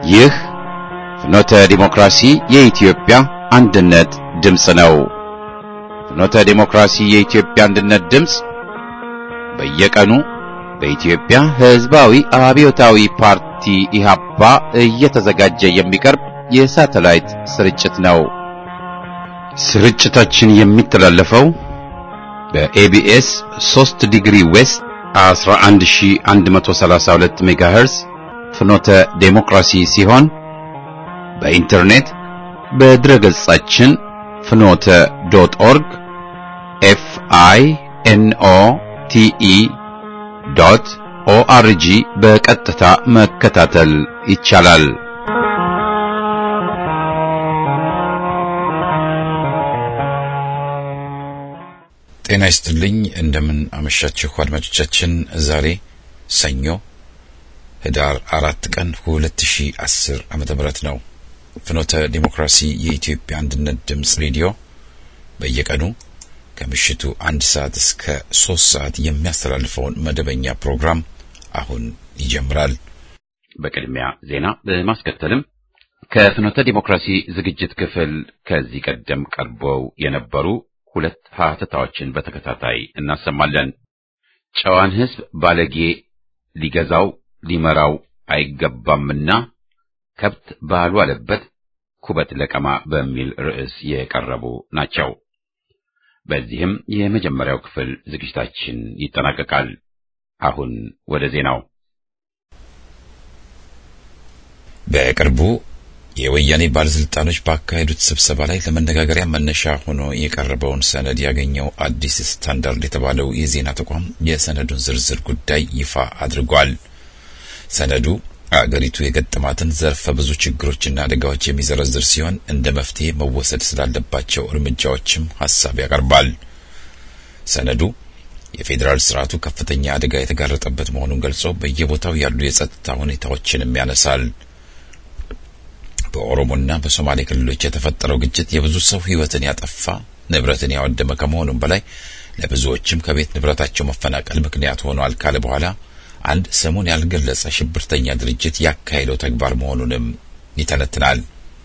ይህ ፍኖተ ዲሞክራሲ የኢትዮጵያ አንድነት ድምፅ ነው። ፍኖተ ዲሞክራሲ የኢትዮጵያ አንድነት ድምፅ በየቀኑ በኢትዮጵያ ሕዝባዊ አብዮታዊ ፓርቲ ኢህአፓ እየተዘጋጀ የሚቀርብ የሳተላይት ስርጭት ነው። ስርጭታችን የሚተላለፈው በኤቢኤስ 3 ዲግሪ ዌስት 11132 ሜጋሄርዝ ፍኖተ ዴሞክራሲ ሲሆን በኢንተርኔት በድረገጻችን ፍኖተ ዶት ኦርግ ኤፍ አይ ኤን ኦ ቲ ኢ ዶት ኦአርጂ በቀጥታ መከታተል ይቻላል። ጤና ይስጥልኝ። እንደምን አመሻችሁ አድማጮቻችን። ዛሬ ሰኞ ህዳር አራት ቀን ሁለት ሺ አስር ዓመተ ምህረት ነው። ፍኖተ ዲሞክራሲ የኢትዮጵያ አንድነት ድምፅ ሬዲዮ በየቀኑ ከምሽቱ አንድ ሰዓት እስከ ሶስት ሰዓት የሚያስተላልፈውን መደበኛ ፕሮግራም አሁን ይጀምራል። በቅድሚያ ዜና በማስከተልም ከፍኖተ ዲሞክራሲ ዝግጅት ክፍል ከዚህ ቀደም ቀርበው የነበሩ ሁለት ሀተታዎችን በተከታታይ እናሰማለን። ጨዋን ሕዝብ ባለጌ ሊገዛው ሊመራው አይገባምና ከብት ባልዋለበት ኩበት ለቀማ በሚል ርዕስ የቀረቡ ናቸው። በዚህም የመጀመሪያው ክፍል ዝግጅታችን ይጠናቀቃል። አሁን ወደ ዜናው። በቅርቡ የወያኔ ባለስልጣኖች ባካሄዱት ስብሰባ ላይ ለመነጋገሪያ መነሻ ሆኖ የቀረበውን ሰነድ ያገኘው አዲስ ስታንዳርድ የተባለው የዜና ተቋም የሰነዱን ዝርዝር ጉዳይ ይፋ አድርጓል። ሰነዱ አገሪቱ የገጠማትን ዘርፈ ብዙ ችግሮችና አደጋዎች የሚዘረዝር ሲሆን እንደ መፍትሄ መወሰድ ስላለባቸው እርምጃዎችም ሀሳብ ያቀርባል። ሰነዱ የፌዴራል ስርዓቱ ከፍተኛ አደጋ የተጋረጠበት መሆኑን ገልጾ በየቦታው ያሉ የጸጥታ ሁኔታዎችንም ያነሳል። በኦሮሞና በሶማሌ ክልሎች የተፈጠረው ግጭት የብዙ ሰው ሕይወትን ያጠፋ ንብረትን ያወደመ ከመሆኑም በላይ ለብዙዎችም ከቤት ንብረታቸው መፈናቀል ምክንያት ሆኗል ካለ በኋላ አንድ ስሙን ያልገለጸ ሽብርተኛ ድርጅት ያካሄደው ተግባር መሆኑንም ይተነትናል።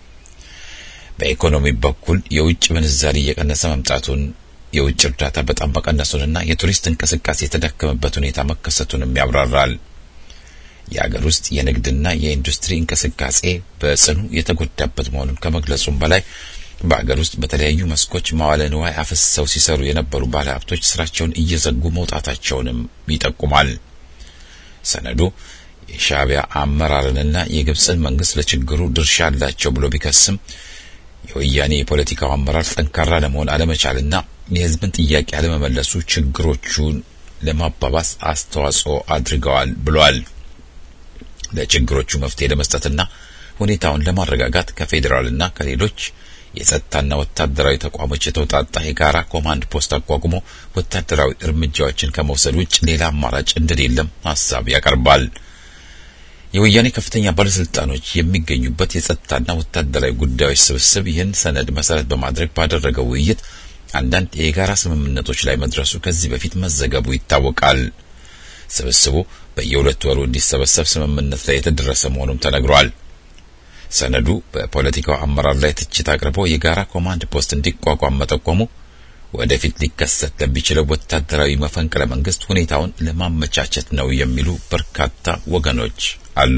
በኢኮኖሚ በኩል የውጭ ምንዛሪ እየቀነሰ መምጣቱን፣ የውጭ እርዳታ በጣም መቀነሱንና የቱሪስት እንቅስቃሴ የተዳከመበት ሁኔታ መከሰቱንም ያብራራል። የአገር ውስጥ የንግድና የኢንዱስትሪ እንቅስቃሴ በጽኑ የተጎዳበት መሆኑን ከመግለጹም በላይ በአገር ውስጥ በተለያዩ መስኮች መዋለ ንዋይ አፍስሰው ሲሰሩ የነበሩ ባለሀብቶች ስራቸውን እየዘጉ መውጣታቸውንም ይጠቁማል። ሰነዱ የሻዕቢያ አመራርንና የግብፅን መንግስት ለችግሩ ድርሻ አላቸው ብሎ ቢከስም የወያኔ የፖለቲካው አመራር ጠንካራ ለመሆን አለመቻልና የሕዝብን ጥያቄ አለመመለሱ ችግሮቹን ለማባባስ አስተዋጽኦ አድርገዋል ብሏል። ለችግሮቹ መፍትሄ ለመስጠትና ሁኔታውን ለማረጋጋት ከፌዴራልና ከሌሎች የጸጥታና ወታደራዊ ተቋሞች የተውጣጣ የጋራ ኮማንድ ፖስት አቋቁሞ ወታደራዊ እርምጃዎችን ከመውሰድ ውጭ ሌላ አማራጭ እንደሌለም ሀሳብ ያቀርባል። የወያኔ ከፍተኛ ባለስልጣኖች የሚገኙበት የጸጥታና ወታደራዊ ጉዳዮች ስብስብ ይህን ሰነድ መሰረት በማድረግ ባደረገው ውይይት አንዳንድ የጋራ ስምምነቶች ላይ መድረሱ ከዚህ በፊት መዘገቡ ይታወቃል። ስብስቡ በየሁለት ወሩ እንዲሰበሰብ ስምምነት ላይ የተደረሰ መሆኑም ተነግሯል። ሰነዱ በፖለቲካው አመራር ላይ ትችት አቅርቦ የጋራ ኮማንድ ፖስት እንዲቋቋም መጠቆሙ ወደፊት ሊከሰት ለሚችለው ወታደራዊ መፈንቅለ መንግስት ሁኔታውን ለማመቻቸት ነው የሚሉ በርካታ ወገኖች አሉ።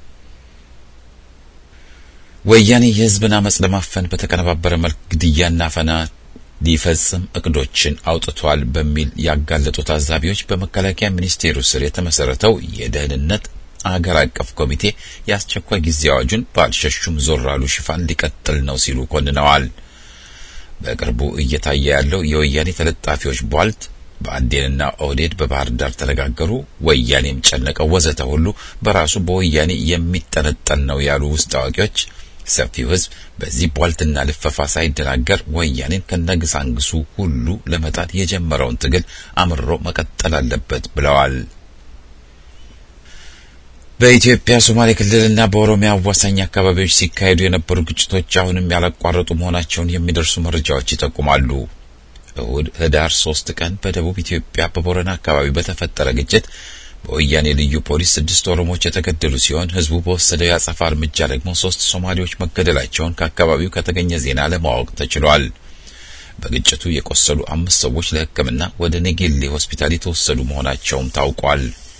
ወያኔ የህዝብን አመጽ ለማፈን በተቀነባበረ መልክ ግድያና አፈና ሊፈጽም እቅዶችን አውጥቷል በሚል ያጋለጡ ታዛቢዎች በመከላከያ ሚኒስቴሩ ስር የተመሰረተው የደህንነት አገር አቀፍ ኮሚቴ የአስቸኳይ ጊዜ አዋጁን ባልሸሹም ዞር አሉ ሽፋን ሊቀጥል ነው ሲሉ ኮንነዋል። በቅርቡ እየታየ ያለው የወያኔ ተለጣፊዎች ቧልት በአዴንና ኦህዴድ በባህር ዳር ተነጋገሩ፣ ወያኔም ጨነቀው ወዘተ ሁሉ በራሱ በወያኔ የሚጠነጠን ነው ያሉ ውስጥ አዋቂዎች ሰፊው ህዝብ በዚህ ቧልትና ልፈፋ ሳይደናገር ወያኔን ከነግሳንግሱ ሁሉ ለመጣት የጀመረውን ትግል አምርሮ መቀጠል አለበት ብለዋል። በኢትዮጵያ ሶማሌ ክልልና በኦሮሚያ አዋሳኝ አካባቢዎች ሲካሄዱ የነበሩ ግጭቶች አሁንም ያላቋረጡ መሆናቸውን የሚደርሱ መረጃዎች ይጠቁማሉ። እሁድ ህዳር ሶስት ቀን በደቡብ ኢትዮጵያ በቦረና አካባቢ በተፈጠረ ግጭት በወያኔ ልዩ ፖሊስ ስድስት ኦሮሞዎች የተገደሉ ሲሆን ህዝቡ በወሰደው የአጸፋ እርምጃ ደግሞ ሶስት ሶማሌዎች መገደላቸውን ከአካባቢው ከተገኘ ዜና ለማወቅ ተችሏል። በግጭቱ የቆሰሉ አምስት ሰዎች ለሕክምና ወደ ኔጌሌ ሆስፒታል የተወሰዱ መሆናቸውም ታውቋል።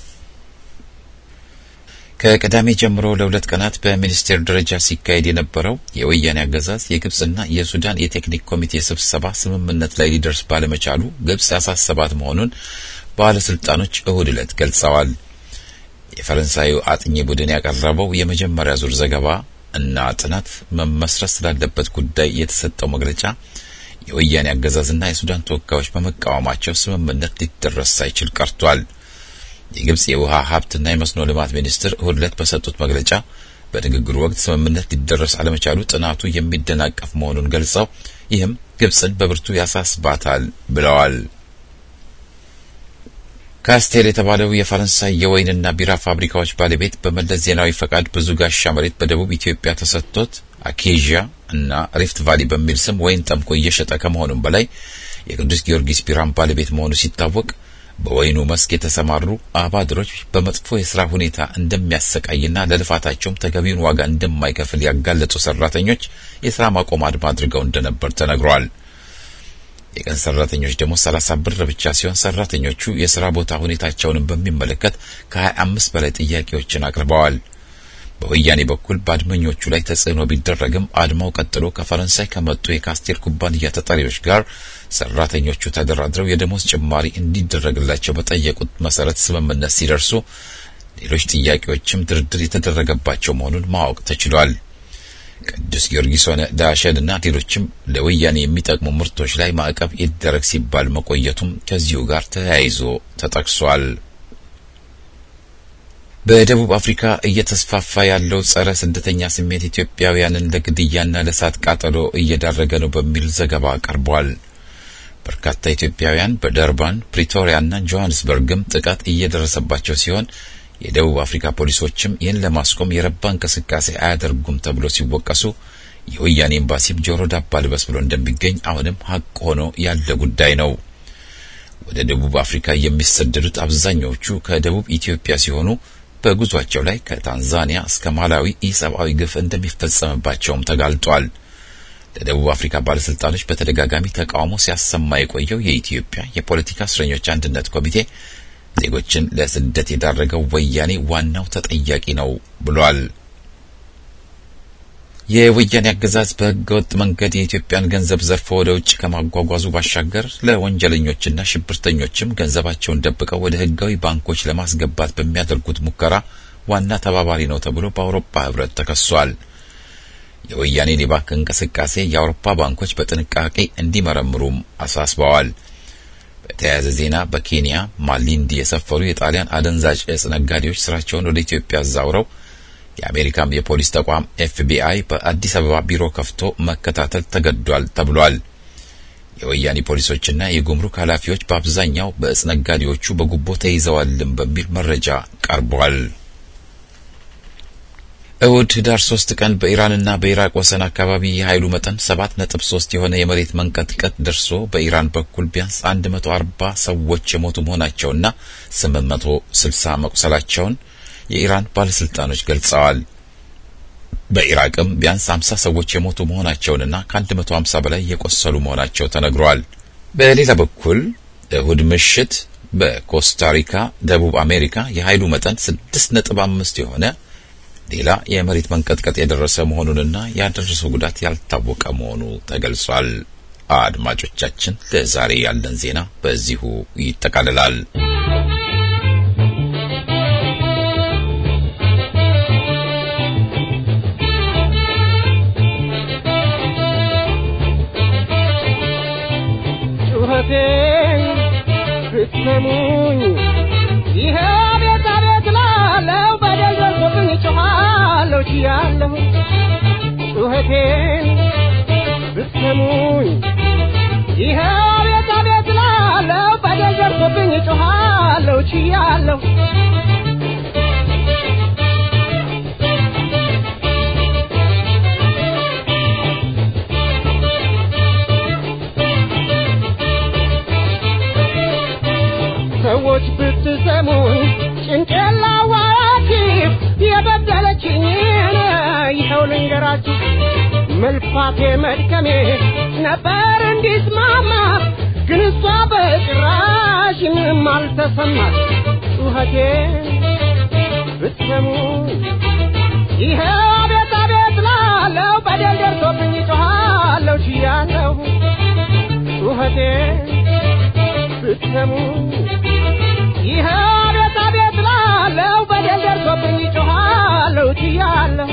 ከቅዳሜ ጀምሮ ለሁለት ቀናት በሚኒስቴር ደረጃ ሲካሄድ የነበረው የወያኔ አገዛዝ የግብጽና የሱዳን የቴክኒክ ኮሚቴ ስብሰባ ስምምነት ላይ ሊደርስ ባለመቻሉ ግብጽ ያሳሰባት መሆኑን ባለስልጣኖች እሁድ ዕለት ገልጸዋል። የፈረንሳዩ አጥኚ ቡድን ያቀረበው የመጀመሪያ ዙር ዘገባ እና ጥናት መመስረት ስላለበት ጉዳይ የተሰጠው መግለጫ የወያኔ አገዛዝና የሱዳን ተወካዮች በመቃወማቸው ስምምነት ሊደረስ ሳይችል ቀርቷል። የግብጽ የውሃ ሀብትና የመስኖ ልማት ሚኒስትር እሁድ ዕለት በሰጡት መግለጫ በንግግሩ ወቅት ስምምነት ሊደረስ አለመቻሉ ጥናቱ የሚደናቀፍ መሆኑን ገልጸው ይህም ግብጽን በብርቱ ያሳስባታል ብለዋል። ካስቴል የተባለው የፈረንሳይ የወይንና ቢራ ፋብሪካዎች ባለቤት በመለስ ዜናዊ ፈቃድ ብዙ ጋሻ መሬት በደቡብ ኢትዮጵያ ተሰጥቶት አኬዥያ እና ሪፍት ቫሊ በሚል ስም ወይን ጠምቆ እየሸጠ ከመሆኑም በላይ የቅዱስ ጊዮርጊስ ቢራን ባለቤት መሆኑ ሲታወቅ በወይኑ መስክ የተሰማሩ አባድሮች በመጥፎ የስራ ሁኔታ እንደሚያሰቃይና ለልፋታቸውም ተገቢውን ዋጋ እንደማይከፍል ያጋለጡ ሰራተኞች የስራ ማቆም አድማ አድርገው እንደነበር ተነግሯል። የቀን ሰራተኞች ደግሞ 30 ብር ብቻ ሲሆን ሰራተኞቹ የስራ ቦታ ሁኔታቸውንም በሚመለከት ከ25 በላይ ጥያቄዎችን አቅርበዋል። በወያኔ በኩል በአድመኞቹ ላይ ተጽዕኖ ቢደረግም አድማው ቀጥሎ ከፈረንሳይ ከመጡ የካስቴል ኩባንያ ተጠሪዎች ጋር ሰራተኞቹ ተደራድረው የደሞዝ ጭማሪ እንዲደረግላቸው በጠየቁት መሰረት ስምምነት ሲደርሱ ሌሎች ጥያቄዎችም ድርድር የተደረገባቸው መሆኑን ማወቅ ተችሏል። ቅዱስ ጊዮርጊስ ሆነ ዳሸን እና ሌሎችም ለወያኔ የሚጠቅሙ ምርቶች ላይ ማዕቀብ ይደረግ ሲባል መቆየቱም ከዚሁ ጋር ተያይዞ ተጠቅሷል። በደቡብ አፍሪካ እየተስፋፋ ያለው ጸረ ስደተኛ ስሜት ኢትዮጵያውያንን ለግድያና ለእሳት ቃጠሎ እየዳረገ ነው በሚል ዘገባ ቀርቧል። በርካታ ኢትዮጵያውያን በደርባን ፕሪቶሪያና ጆሃንስበርግም ጥቃት እየደረሰባቸው ሲሆን የደቡብ አፍሪካ ፖሊሶችም ይህን ለማስቆም የረባ እንቅስቃሴ አያደርጉም ተብሎ ሲወቀሱ የወያኔ ኤምባሲም ጆሮ ዳባ ልበስ ብሎ እንደሚገኝ አሁንም ሀቅ ሆኖ ያለ ጉዳይ ነው። ወደ ደቡብ አፍሪካ የሚሰደዱት አብዛኛዎቹ ከደቡብ ኢትዮጵያ ሲሆኑ በጉዟቸው ላይ ከታንዛኒያ እስከ ማላዊ ኢሰብአዊ ግፍ እንደሚፈጸምባቸውም ተጋልጧል። ለደቡብ አፍሪካ ባለስልጣኖች በተደጋጋሚ ተቃውሞ ሲያሰማ የቆየው የኢትዮጵያ የፖለቲካ እስረኞች አንድነት ኮሚቴ ዜጎችን ለስደት የዳረገው ወያኔ ዋናው ተጠያቂ ነው ብሏል። የወያኔ አገዛዝ በህገወጥ መንገድ የኢትዮጵያን ገንዘብ ዘርፎ ወደ ውጭ ከማጓጓዙ ባሻገር ለወንጀለኞችና ሽብርተኞችም ገንዘባቸውን ደብቀው ወደ ህጋዊ ባንኮች ለማስገባት በሚያደርጉት ሙከራ ዋና ተባባሪ ነው ተብሎ በአውሮፓ ህብረት ተከሷል። የወያኔን የባንክ እንቅስቃሴ የአውሮፓ ባንኮች በጥንቃቄ እንዲመረምሩም አሳስበዋል። በተያያዘ ዜና በኬንያ ማሊንዲ የሰፈሩ የጣሊያን አደንዛዥ እጽ ነጋዴዎች ስራቸውን ወደ ኢትዮጵያ አዛውረው የአሜሪካም የፖሊስ ተቋም ኤፍቢአይ በአዲስ አበባ ቢሮ ከፍቶ መከታተል ተገዷል ተብሏል። የወያኔ ፖሊሶችና የጉምሩክ ኃላፊዎች በአብዛኛው በእጽ ነጋዴዎቹ በጉቦ ተይዘዋልም በሚል መረጃ ቀርቧል። እሁድ ህዳር ሶስት ቀን በኢራንና በኢራቅ ወሰን አካባቢ የኃይሉ መጠን ሰባት ነጥብ ሶስት የሆነ የመሬት መንቀጥቀጥ ደርሶ በኢራን በኩል ቢያንስ አንድ መቶ አርባ ሰዎች የሞቱ መሆናቸውና ስምንት መቶ ስልሳ መቁሰላቸውን የኢራን ባለስልጣኖች ገልጸዋል። በኢራቅም ቢያንስ 50 ሰዎች የሞቱ መሆናቸውንና ከ150 በላይ የቆሰሉ መሆናቸው ተነግሯል። በሌላ በኩል እሁድ ምሽት በኮስታሪካ ደቡብ አሜሪካ የኃይሉ መጠን 6.5 የሆነ ሌላ የመሬት መንቀጥቀጥ የደረሰ መሆኑንና ያደረሰው ጉዳት ያልታወቀ መሆኑ ተገልጿል። አድማጮቻችን፣ ለዛሬ ያለን ዜና በዚሁ ይጠቃልላል። ጩኸቴን ብትሰሙኝ ይሄ ቤት አቤት ላለው በደል ደርሶብኝ ጮኻለሁ ችያለሁ ጩኸቴን ብትሰሙኝ ይሄ ቤት አቤት ላለው በደል ደርሶብኝ ጮኻለሁ ችያለሁ ሰዎች ብትሰሙኝ አስታውሳችሁ መልፋቴ መድከሜ ነበር እንዲስማማ ግን እሷ በጭራሽ ምንም አልተሰማት ጩኸቴ ብትሰሙ ይኸው አቤት አቤት ላለው በደል ደርሶብኝ ጮኻለሁ ችያለሁ ጩኸቴ ብትሰሙ ይኸው አቤት አቤት ላለው በደል ደርሶብኝ ጮኻለሁ ችያለሁ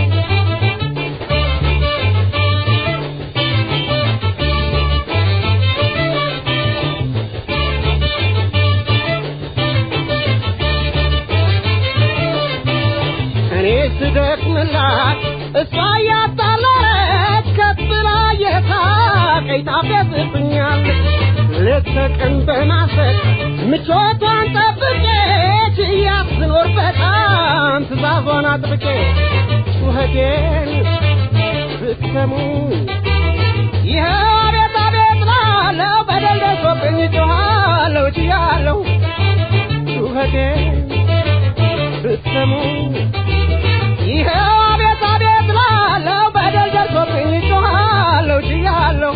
እኔ ስደክምላት እሷ እያጣላች ከፍ ብላ የሳቀኝ ታፌዝብኛለች ሌት ተቀን በማሰብ ምቾቷን ጠብቄ ችያት ስኖር በጣም ትእዛዟን አጥብቄ ጩኸቴን ብትሰሙ ይኸው አቤት አቤት ላለው በደል ደርሶብኝ ጮኻለሁ ችያለሁ ጩኸቴን ብትሰሙ ይኸው አቤት አቤት ላለው በደል ደርሶብኝ ጮኻለሁ ችያለሁ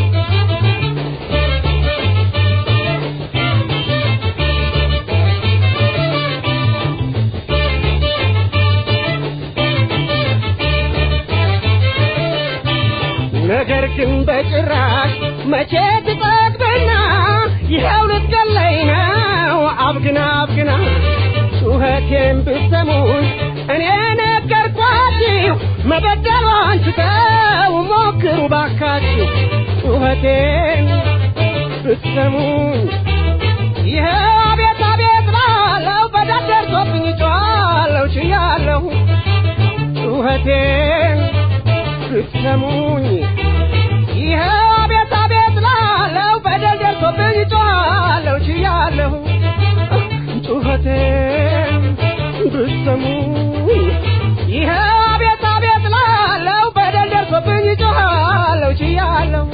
ነገር ግን በጭራሽ መቼ ትጠግብና ይኸው ልትገለኝ ነው አብግና አብግና ጩኸቴን ብትሰሙኝ እኔ ነገርኳችሁ መበደሏን ትተው ሞክሩ ባካችሁ ጩኸቴን ብትሰሙኝ ይኸው አቤት አቤት ላለው በደል ደርሶብኝ ጮኻለሁ ችያለሁ ጩኸቴን ብትሰሙኝ ይኸው አቤት አቤት ላለው በደል ደርሶብኝ ጮኻለሁ ችያለሁ ጩኸቴን ብትሰሙኝ ይኸው አቤት አቤት ላለው በደል ደርሶብኝ ጮኻለሁ ችያለሁ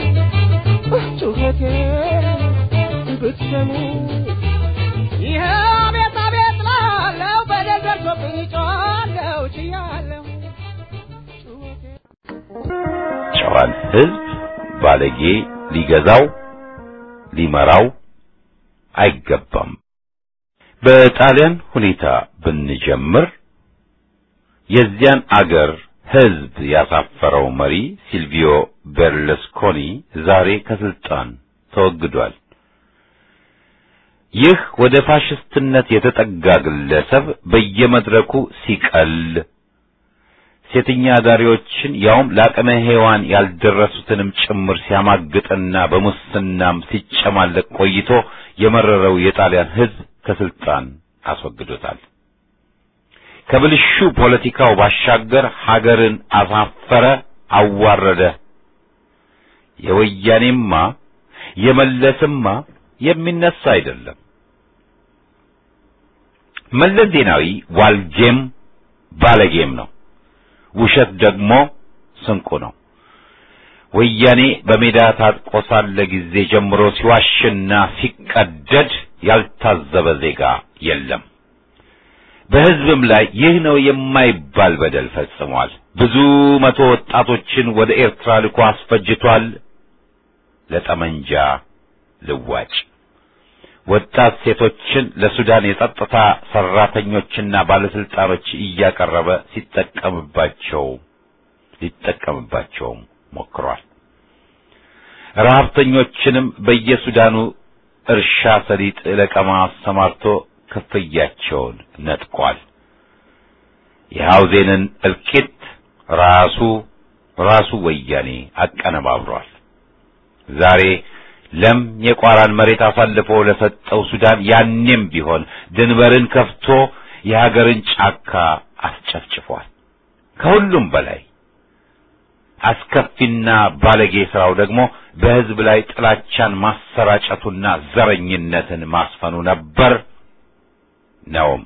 ጩኸቴን ብትሰሙኝ ይኸው አቤት አቤት ላለው በደል ደርሶብኝ ጮኻለሁ ችያለሁ ጩኸቴን ጨዋን ሕዝብ ባለጌ ሊገዛው ሊመራው አይገባም። በጣሊያን ሁኔታ ብንጀምር የዚያን አገር ሕዝብ ያሳፈረው መሪ ሲልቪዮ ቤርለስኮኒ ዛሬ ከስልጣን ተወግዷል። ይህ ወደ ፋሽስትነት የተጠጋ ግለሰብ በየመድረኩ ሲቀል ሴተኛ አዳሪዎችን ያውም ለአቅመ ሔዋን ያልደረሱትንም ጭምር ሲያማግጥና በሙስናም ሲጨማለቅ ቆይቶ የመረረው የጣሊያን ሕዝብ ከስልጣን አስወግዶታል። ከብልሹ ፖለቲካው ባሻገር ሀገርን አሳፈረ፣ አዋረደ። የወያኔማ የመለስማ የሚነሳ አይደለም። መለስ ዜናዊ ዋልጌም ባለጌም ነው። ውሸት ደግሞ ስንቁ ነው። ወያኔ በሜዳ ታጥቆ ሳለ ጊዜ ጀምሮ ሲዋሽና ሲቀደድ ያልታዘበ ዜጋ የለም። በሕዝብም ላይ ይህ ነው የማይባል በደል ፈጽሟል። ብዙ መቶ ወጣቶችን ወደ ኤርትራ ልኮ አስፈጅቷል። ለጠመንጃ ልዋጭ ወጣት ሴቶችን ለሱዳን የጸጥታ ሰራተኞችና ባለስልጣኖች እያቀረበ ሲጠቀምባቸው ሊጠቀምባቸውም ሞክሯል። ረሀብተኞችንም በየሱዳኑ እርሻ ሰሊጥ ለቀማ አሰማርቶ ክፍያቸውን ነጥቋል። የሐውዜንን እልቂት ራሱ ራሱ ወያኔ አቀነባብሯል። ዛሬ ለም የቋራን መሬት አሳልፎ ለሰጠው ሱዳን ያኔም ቢሆን ድንበርን ከፍቶ የሀገርን ጫካ አስጨፍጭፏል። ከሁሉም በላይ አስከፊና ባለጌ ስራው ደግሞ በሕዝብ ላይ ጥላቻን ማሰራጨቱና ዘረኝነትን ማስፈኑ ነበር ነውም።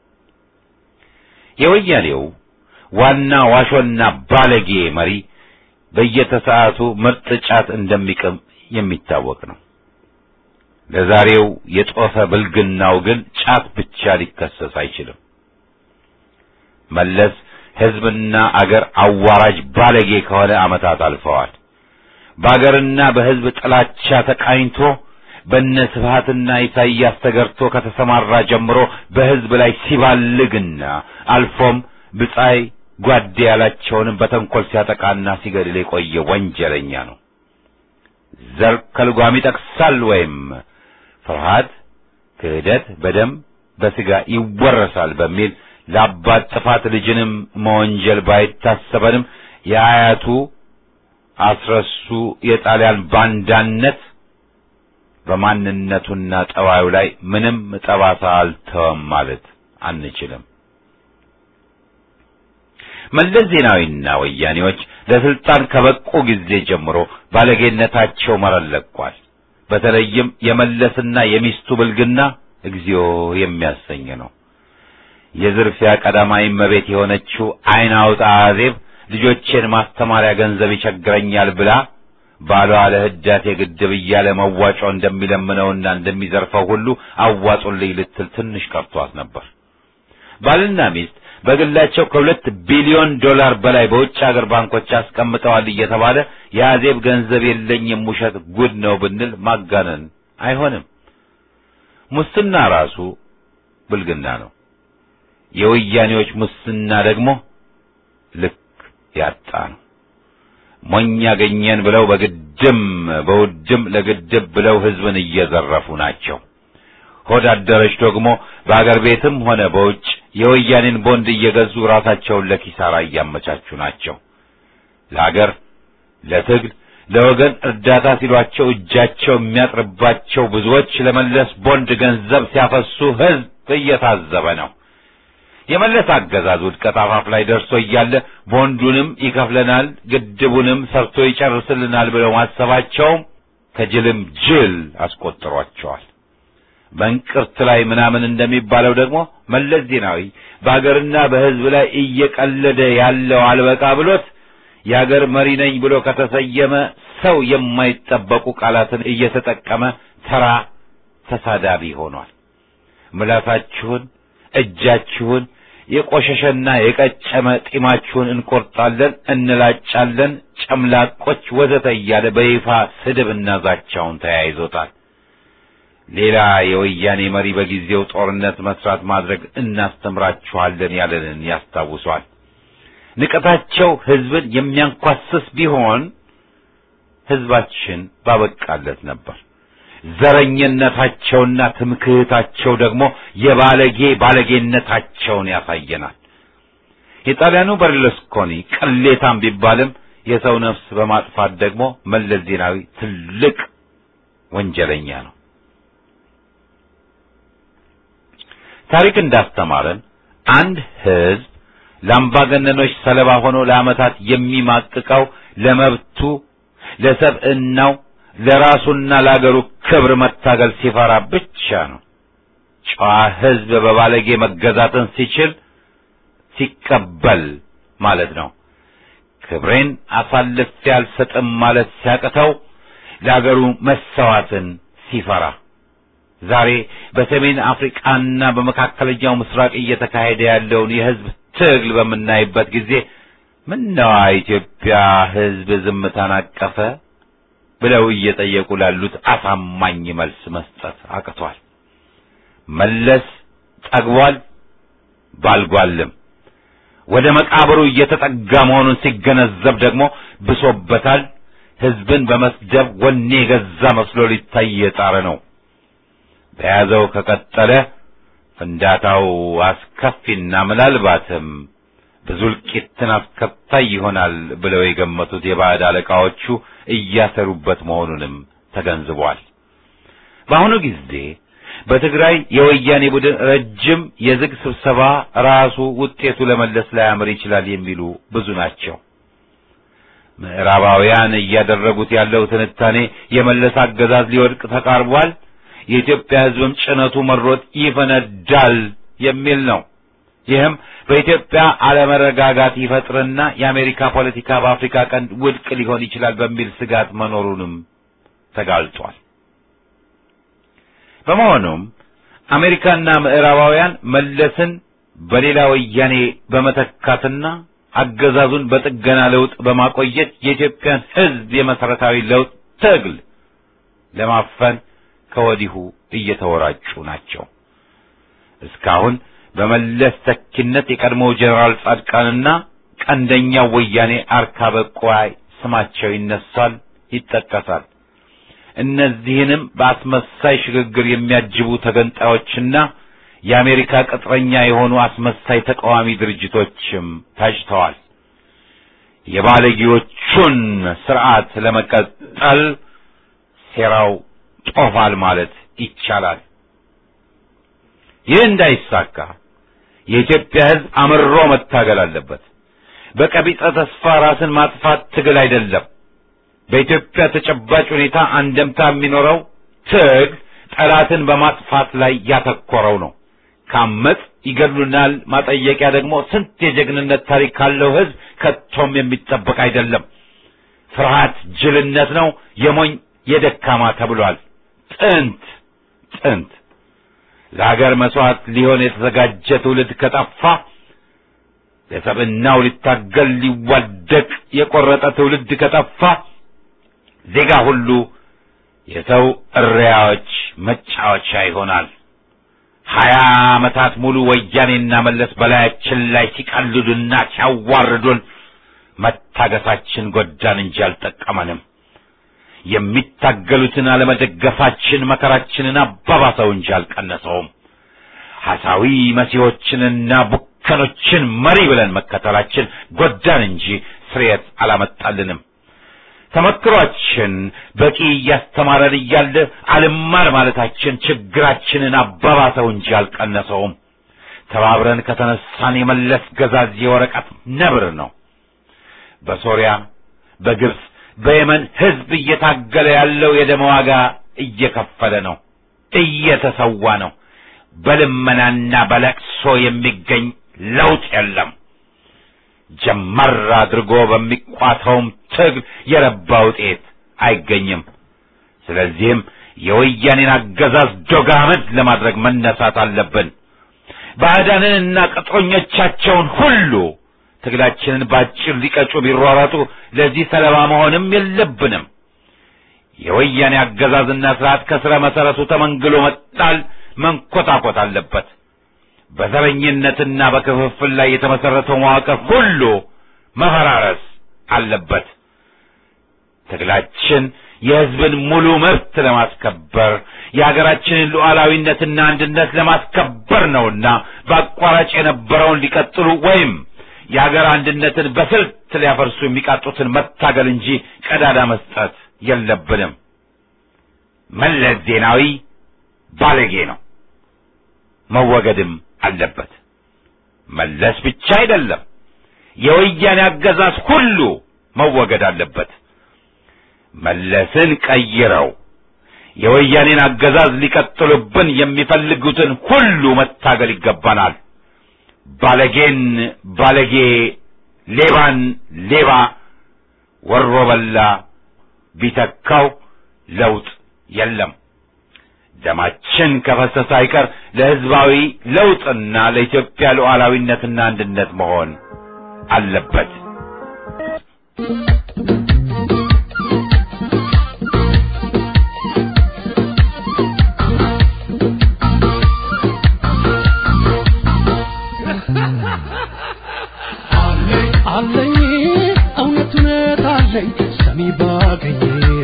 የወያኔው ዋና ዋሾና ባለጌ መሪ በየተሰዓቱ ምርጥ ጫት እንደሚቅም የሚታወቅ ነው። ለዛሬው የጦፈ ብልግናው ግን ጫት ብቻ ሊከሰስ አይችልም። መለስ ሕዝብና አገር አዋራጅ ባለጌ ከሆነ ዓመታት አልፈዋል። በአገርና በሕዝብ ጥላቻ ተቃኝቶ በነ ስብሃትና ኢሳይያስ ተገርቶ ከተሰማራ ጀምሮ በሕዝብ ላይ ሲባልግና አልፎም ብጻይ ጓዴ ያላቸውንም በተንኰል ሲያጠቃና ሲገድል የቆየ ወንጀለኛ ነው። ዘር ከልጓም ይጠቅሳል ወይም ፍርሃት፣ ክህደት በደም በሥጋ ይወረሳል በሚል ለአባት ጥፋት ልጅንም መወንጀል ባይታሰበንም የአያቱ አስረሱ የጣሊያን ባንዳነት በማንነቱና ጠባዩ ላይ ምንም ጠባሳ አልተወም ማለት አንችልም። መለስ ዜናዊና ወያኔዎች ለስልጣን ከበቁ ጊዜ ጀምሮ ባለጌነታቸው መረን ለቋል። በተለይም የመለስና የሚስቱ ብልግና እግዚኦ የሚያሰኝ ነው። የዝርፊያ ቀዳማዊ እመቤት የሆነችው ዓይን አውጣ አዜብ ልጆቼን ማስተማሪያ ገንዘብ ይቸግረኛል ብላ ባሏ ለህዳሴ ግድብ እያለ መዋጮ እንደሚለምነውና እንደሚዘርፈው ሁሉ አዋጡልኝ ልትል ትንሽ ቀርቷት ነበር። ባልና ሚስት በግላቸው ከሁለት ቢሊዮን ዶላር በላይ በውጭ ሀገር ባንኮች አስቀምጠዋል እየተባለ የአዜብ ገንዘብ የለኝም ውሸት ጉድ ነው ብንል ማጋነን አይሆንም። ሙስና ራሱ ብልግና ነው። የወያኔዎች ሙስና ደግሞ ልክ ያጣ ነው። ሞኝ ያገኘን ብለው በግድም በውድም ለግድብ ብለው ህዝብን እየዘረፉ ናቸው። ሆድ አደረች ደግሞ በአገር ቤትም ሆነ በውጭ የወያኔን ቦንድ እየገዙ ራሳቸውን ለኪሳራ እያመቻቹ ናቸው። ለአገር፣ ለትግል፣ ለወገን እርዳታ ሲሏቸው እጃቸው የሚያጥርባቸው ብዙዎች ለመለስ ቦንድ ገንዘብ ሲያፈሱ ህዝብ እየታዘበ ነው። የመለስ አገዛዝ ውድቀት አፋፍ ላይ ደርሶ እያለ ቦንዱንም ይከፍለናል፣ ግድቡንም ሰርቶ ይጨርስልናል ብለው ማሰባቸውም ከጅልም ጅል አስቆጥሯቸዋል። በእንቅርት ላይ ምናምን እንደሚባለው ደግሞ መለስ ዜናዊ በአገርና በህዝብ ላይ እየቀለደ ያለው አልበቃ ብሎት የአገር መሪ ነኝ ብሎ ከተሰየመ ሰው የማይጠበቁ ቃላትን እየተጠቀመ ተራ ተሳዳቢ ሆኗል። ምላሳችሁን፣ እጃችሁን፣ የቆሸሸና የቀጨመ ጢማችሁን እንቆርጣለን፣ እንላጫለን፣ ጨምላቆች ወዘተ እያለ በይፋ ስድብና ዛቻውን ተያይዞታል። ሌላ የወያኔ መሪ በጊዜው ጦርነት መስራት ማድረግ እናስተምራችኋለን ያለንን ያስታውሷል። ንቀታቸው ህዝብን የሚያንኳስስ ቢሆን ህዝባችን ባበቃለት ነበር። ዘረኝነታቸውና ትምክህታቸው ደግሞ የባለጌ ባለጌነታቸውን ያሳየናል። የጣሊያኑ በርሉስኮኒ ቅሌታም ቢባልም የሰው ነፍስ በማጥፋት ደግሞ መለስ ዜናዊ ትልቅ ወንጀለኛ ነው። ታሪክ እንዳስተማረን አንድ ህዝብ ለአምባገነኖች ሰለባ ሆኖ ለዓመታት የሚማቅቀው ለመብቱ፣ ለሰብዕናው፣ ለራሱና ለአገሩ ክብር መታገል ሲፈራ ብቻ ነው። ጨዋ ህዝብ በባለጌ መገዛትን ሲችል ሲቀበል ማለት ነው። ክብሬን አሳልፌ አልሰጥም ማለት ሲያቅተው ለአገሩ መሰዋትን ሲፈራ ዛሬ በሰሜን አፍሪካና በመካከለኛው ምስራቅ እየተካሄደ ያለውን የህዝብ ትግል በምናይበት ጊዜ ምነዋ ኢትዮጵያ ህዝብ ዝምታን አቀፈ ብለው እየጠየቁ ላሉት አሳማኝ መልስ መስጠት አቅቷል። መለስ ጠግቧል፣ ባልጓልም ወደ መቃብሩ እየተጠጋ መሆኑን ሲገነዘብ ደግሞ ብሶበታል። ህዝብን በመስደብ ወኔ የገዛ መስሎ ሊታይ የጣረ ነው። በያዘው ከቀጠለ ፍንዳታው አስከፊና ምናልባትም ብዙ እልቂትን አስከታይ ይሆናል ብለው የገመቱት የባዕድ አለቃዎቹ እያሰሩበት መሆኑንም ተገንዝቧል። በአሁኑ ጊዜ በትግራይ የወያኔ ቡድን ረጅም የዝግ ስብሰባ ራሱ ውጤቱ ለመለስ ላያምር ይችላል የሚሉ ብዙ ናቸው። ምዕራባውያን እያደረጉት ያለው ትንታኔ የመለስ አገዛዝ ሊወድቅ ተቃርቧል፣ የኢትዮጵያ ሕዝብም ጭነቱ መሮጥ ይፈነዳል የሚል ነው። ይህም በኢትዮጵያ አለመረጋጋት ይፈጥርና የአሜሪካ ፖለቲካ በአፍሪካ ቀንድ ውድቅ ሊሆን ይችላል በሚል ስጋት መኖሩንም ተጋልጧል። በመሆኑም አሜሪካና ምዕራባውያን መለስን በሌላ ወያኔ በመተካትና አገዛዙን በጥገና ለውጥ በማቆየት የኢትዮጵያን ሕዝብ የመሰረታዊ ለውጥ ትግል ለማፈን ከወዲሁ እየተወራጩ ናቸው። እስካሁን በመለስ ተኪነት የቀድሞው ጀኔራል ጻድቃንና ቀንደኛው ወያኔ አርካበ ቁዋይ ስማቸው ይነሳል፣ ይጠቀሳል። እነዚህንም በአስመሳይ ሽግግር የሚያጅቡ ተገንጣዮችና የአሜሪካ ቅጥረኛ የሆኑ አስመሳይ ተቃዋሚ ድርጅቶችም ታጭተዋል። የባለጌዎቹን ስርዓት ለመቀጠል ሴራው ጦፋል ማለት ይቻላል። ይህ እንዳይሳካ የኢትዮጵያ ሕዝብ አምርሮ መታገል አለበት። በቀቢጸ ተስፋ ራስን ማጥፋት ትግል አይደለም። በኢትዮጵያ ተጨባጭ ሁኔታ አንደምታ የሚኖረው ትግል ጠላትን በማጥፋት ላይ ያተኮረው ነው። ካመጽ ይገድሉናል ማጠየቂያ ደግሞ ስንት የጀግንነት ታሪክ ካለው ሕዝብ ከቶም የሚጠበቅ አይደለም። ፍርሃት ጅልነት ነው፣ የሞኝ የደካማ ተብሏል። ጥንት ጥንት ለሀገር መስዋዕት ሊሆን የተዘጋጀ ትውልድ ከጠፋ ለሰብዕናው ሊታገል ሊዋደቅ የቆረጠ ትውልድ ከጠፋ ዜጋ ሁሉ የሰው እሪያዎች መጫወቻ ይሆናል። ሀያ ዓመታት ሙሉ ወያኔና መለስ በላያችን ላይ ሲቀልዱና ሲያዋርዱን መታገሳችን ጎዳን እንጂ አልጠቀመንም። የሚታገሉትን አለመደገፋችን መከራችንን አባባሰው እንጂ አልቀነሰውም። ሐሳዊ መሲሖችንና ቡከኖችን መሪ ብለን መከተላችን ጎዳን እንጂ ስርየት አላመጣልንም። ተመክሯችን በቂ እያስተማረን እያለ አልማር ማለታችን ችግራችንን አባባሰው እንጂ አልቀነሰውም። ተባብረን ከተነሳን የመለስ ገዛዝ የወረቀት ነብር ነው። በሶሪያ፣ በግብፅ፣ በየመን ሕዝብ እየታገለ ያለው የደም ዋጋ እየከፈለ ነው፣ እየተሰዋ ነው። በልመናና በለቅሶ የሚገኝ ለውጥ የለም። ጀመር አድርጎ በሚቋተውም ትግል የረባ ውጤት አይገኝም። ስለዚህም የወያኔን አገዛዝ ዶጋመድ ለማድረግ መነሳት አለብን። ባዕዳንንና ቅጥረኞቻቸውን ሁሉ ትግላችንን ባጭር ሊቀጩ ቢሯሯጡ ለዚህ ሰለባ መሆንም የለብንም። የወያኔ አገዛዝና ስርዓት ከስረ መሰረቱ ተመንግሎ መጣል መንኮታኮት አለበት። በዘረኝነትና በክፍፍል ላይ የተመሰረተው መዋቅር ሁሉ መፈራረስ አለበት። ትግላችን የሕዝብን ሙሉ መብት ለማስከበር የሀገራችንን ሉዓላዊነትና አንድነት ለማስከበር ነውና በአቋራጭ የነበረውን ሊቀጥሉ ወይም የሀገር አንድነትን በስልት ሊያፈርሱ የሚቃጡትን መታገል እንጂ ቀዳዳ መስጠት የለብንም። መለስ ዜናዊ ባለጌ ነው፣ መወገድም አለበት። መለስ ብቻ አይደለም፣ የወያኔ አገዛዝ ሁሉ መወገድ አለበት። መለስን ቀይረው የወያኔን አገዛዝ ሊቀጥሉብን የሚፈልጉትን ሁሉ መታገል ይገባናል። ባለጌን ባለጌ፣ ሌባን ሌባ፣ ወሮ በላ ቢተካው ለውጥ የለም። ደማችን ከፈሰሰ አይቀር ለሕዝባዊ ለውጥና ለኢትዮጵያ ሉዓላዊነትና አንድነት መሆን አለበት። አለኝ እውነት እውነት አለኝ ሰሚ ባገኝ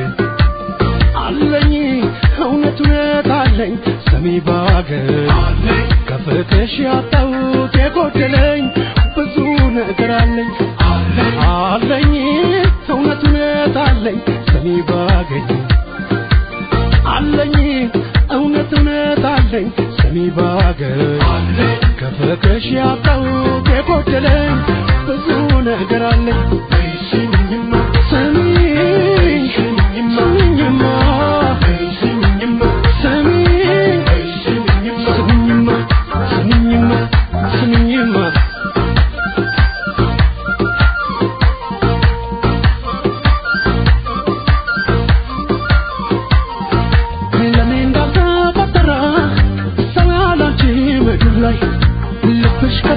አለኝ እውነት እውነት አለኝ ሰሚ ባገኝ ከፍቅሽ ያጣሁት የጎደለኝ ብዙ ነገር አለኝ አለኝ እውነት እውነት አለኝ ሰሚ ባገኝ አለኝ እውነት እውነት አለኝ ሰሚ ባገኝ ከፍቅሽ ያጣሁት የጎደለኝ ብዙ ነገር አለኝ ስሚኝማ ስሚኝ ስሚኝማ ስሚኝማ ስሚኝ ስሚኝማ ስሚኝማ ስሚኝማ ለኔ እንዳልተፈጠረ ሰው ያላንቺ ምድር ላይ ልብሽ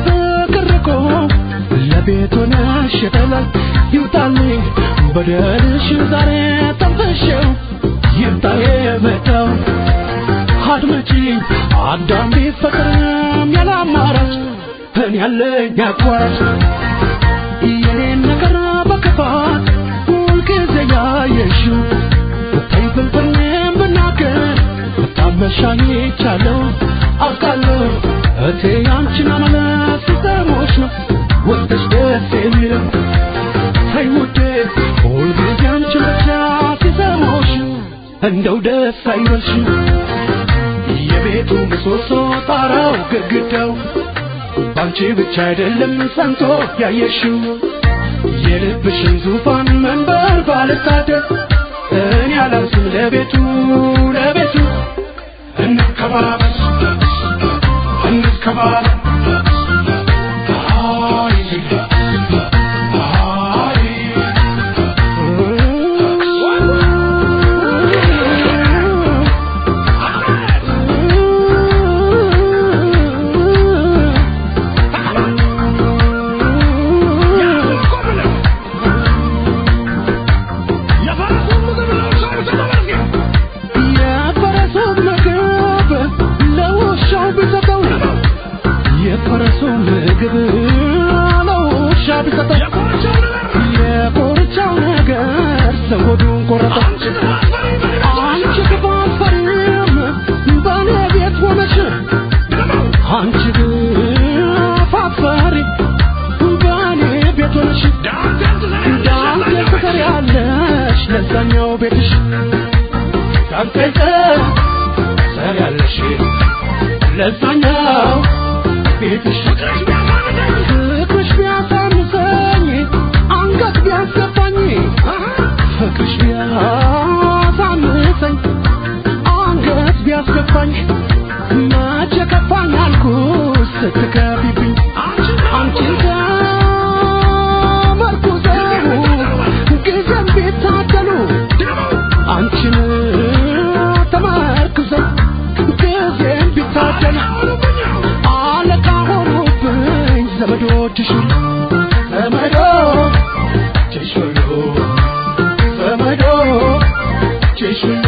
ሸጠላል ይውጣልኝ በደልሽ ዛሬ ተንፈሸው ይምጣ የመጣው አድመጪኝ አዳም ቢፈቅርም ያለ አማራጭ እኔ ያለኝ አቋራጭ የኔን ነገር በክፋት ሁልጊዜ ያየሽው ብታይ ፍልፍልም ብናገር ብታመሻኝ ይቻለው አውቃለሁ እቴ አንቺን አመለስ ሲሰሞች ነው ወጥሽ ደስ የሚለው ተይ ውዴ ሁልጊዜ አንቺን ብቻ ሲሰሞች እንደው ደስ አይበልሽ የቤቱ ምሰሶ ጣራው ግድግዳው ባንቺ ብቻ አይደለም ሰንቶ ያየሽው የልብሽን ዙፋን መንበር ባልታደር እኔ አላንስም ለቤቱ ለቤቱ እንከባበር እንከባበር አይ የፈረሱን ምግብ ለውሻው ቢሰጠው የፈረሱን ምግብ ለውሻ ቢሰጠው የኮርቻው ነገር ሰው ሆዱን ቆረጠው። አንቺ ክፉ አትፈሪም በእኔ ቤት ሆነሽ አንቺ ክፉ አትፈሪ በእኔ ቤት ሆነሽ ዳንቴ ትሰሪያለሽ ለዛኛው ቤትሽ ዳንቴ ትሰሪያለሽ ለዛኛው ቤትሽ ፍቅርሽ ቢያሳንሰኝ አንገት ቢያስገባኝ ፍቅርሽ ቢያሳንሰኝ አንገት ቢያስገባኝ መቼ ከፋኝ አልኩሽ ስትከፊብኝ አንቺን ተመርኩዘው ጊዜም ቢታደሉ አንቺን ተመርኩዘው ጊዜም ቢታደሉ አለቃ ሆኑብኝ ዘመዶችሽ ዘመዶችሽ ሁሉ ዘመዶችሽ ሁሉ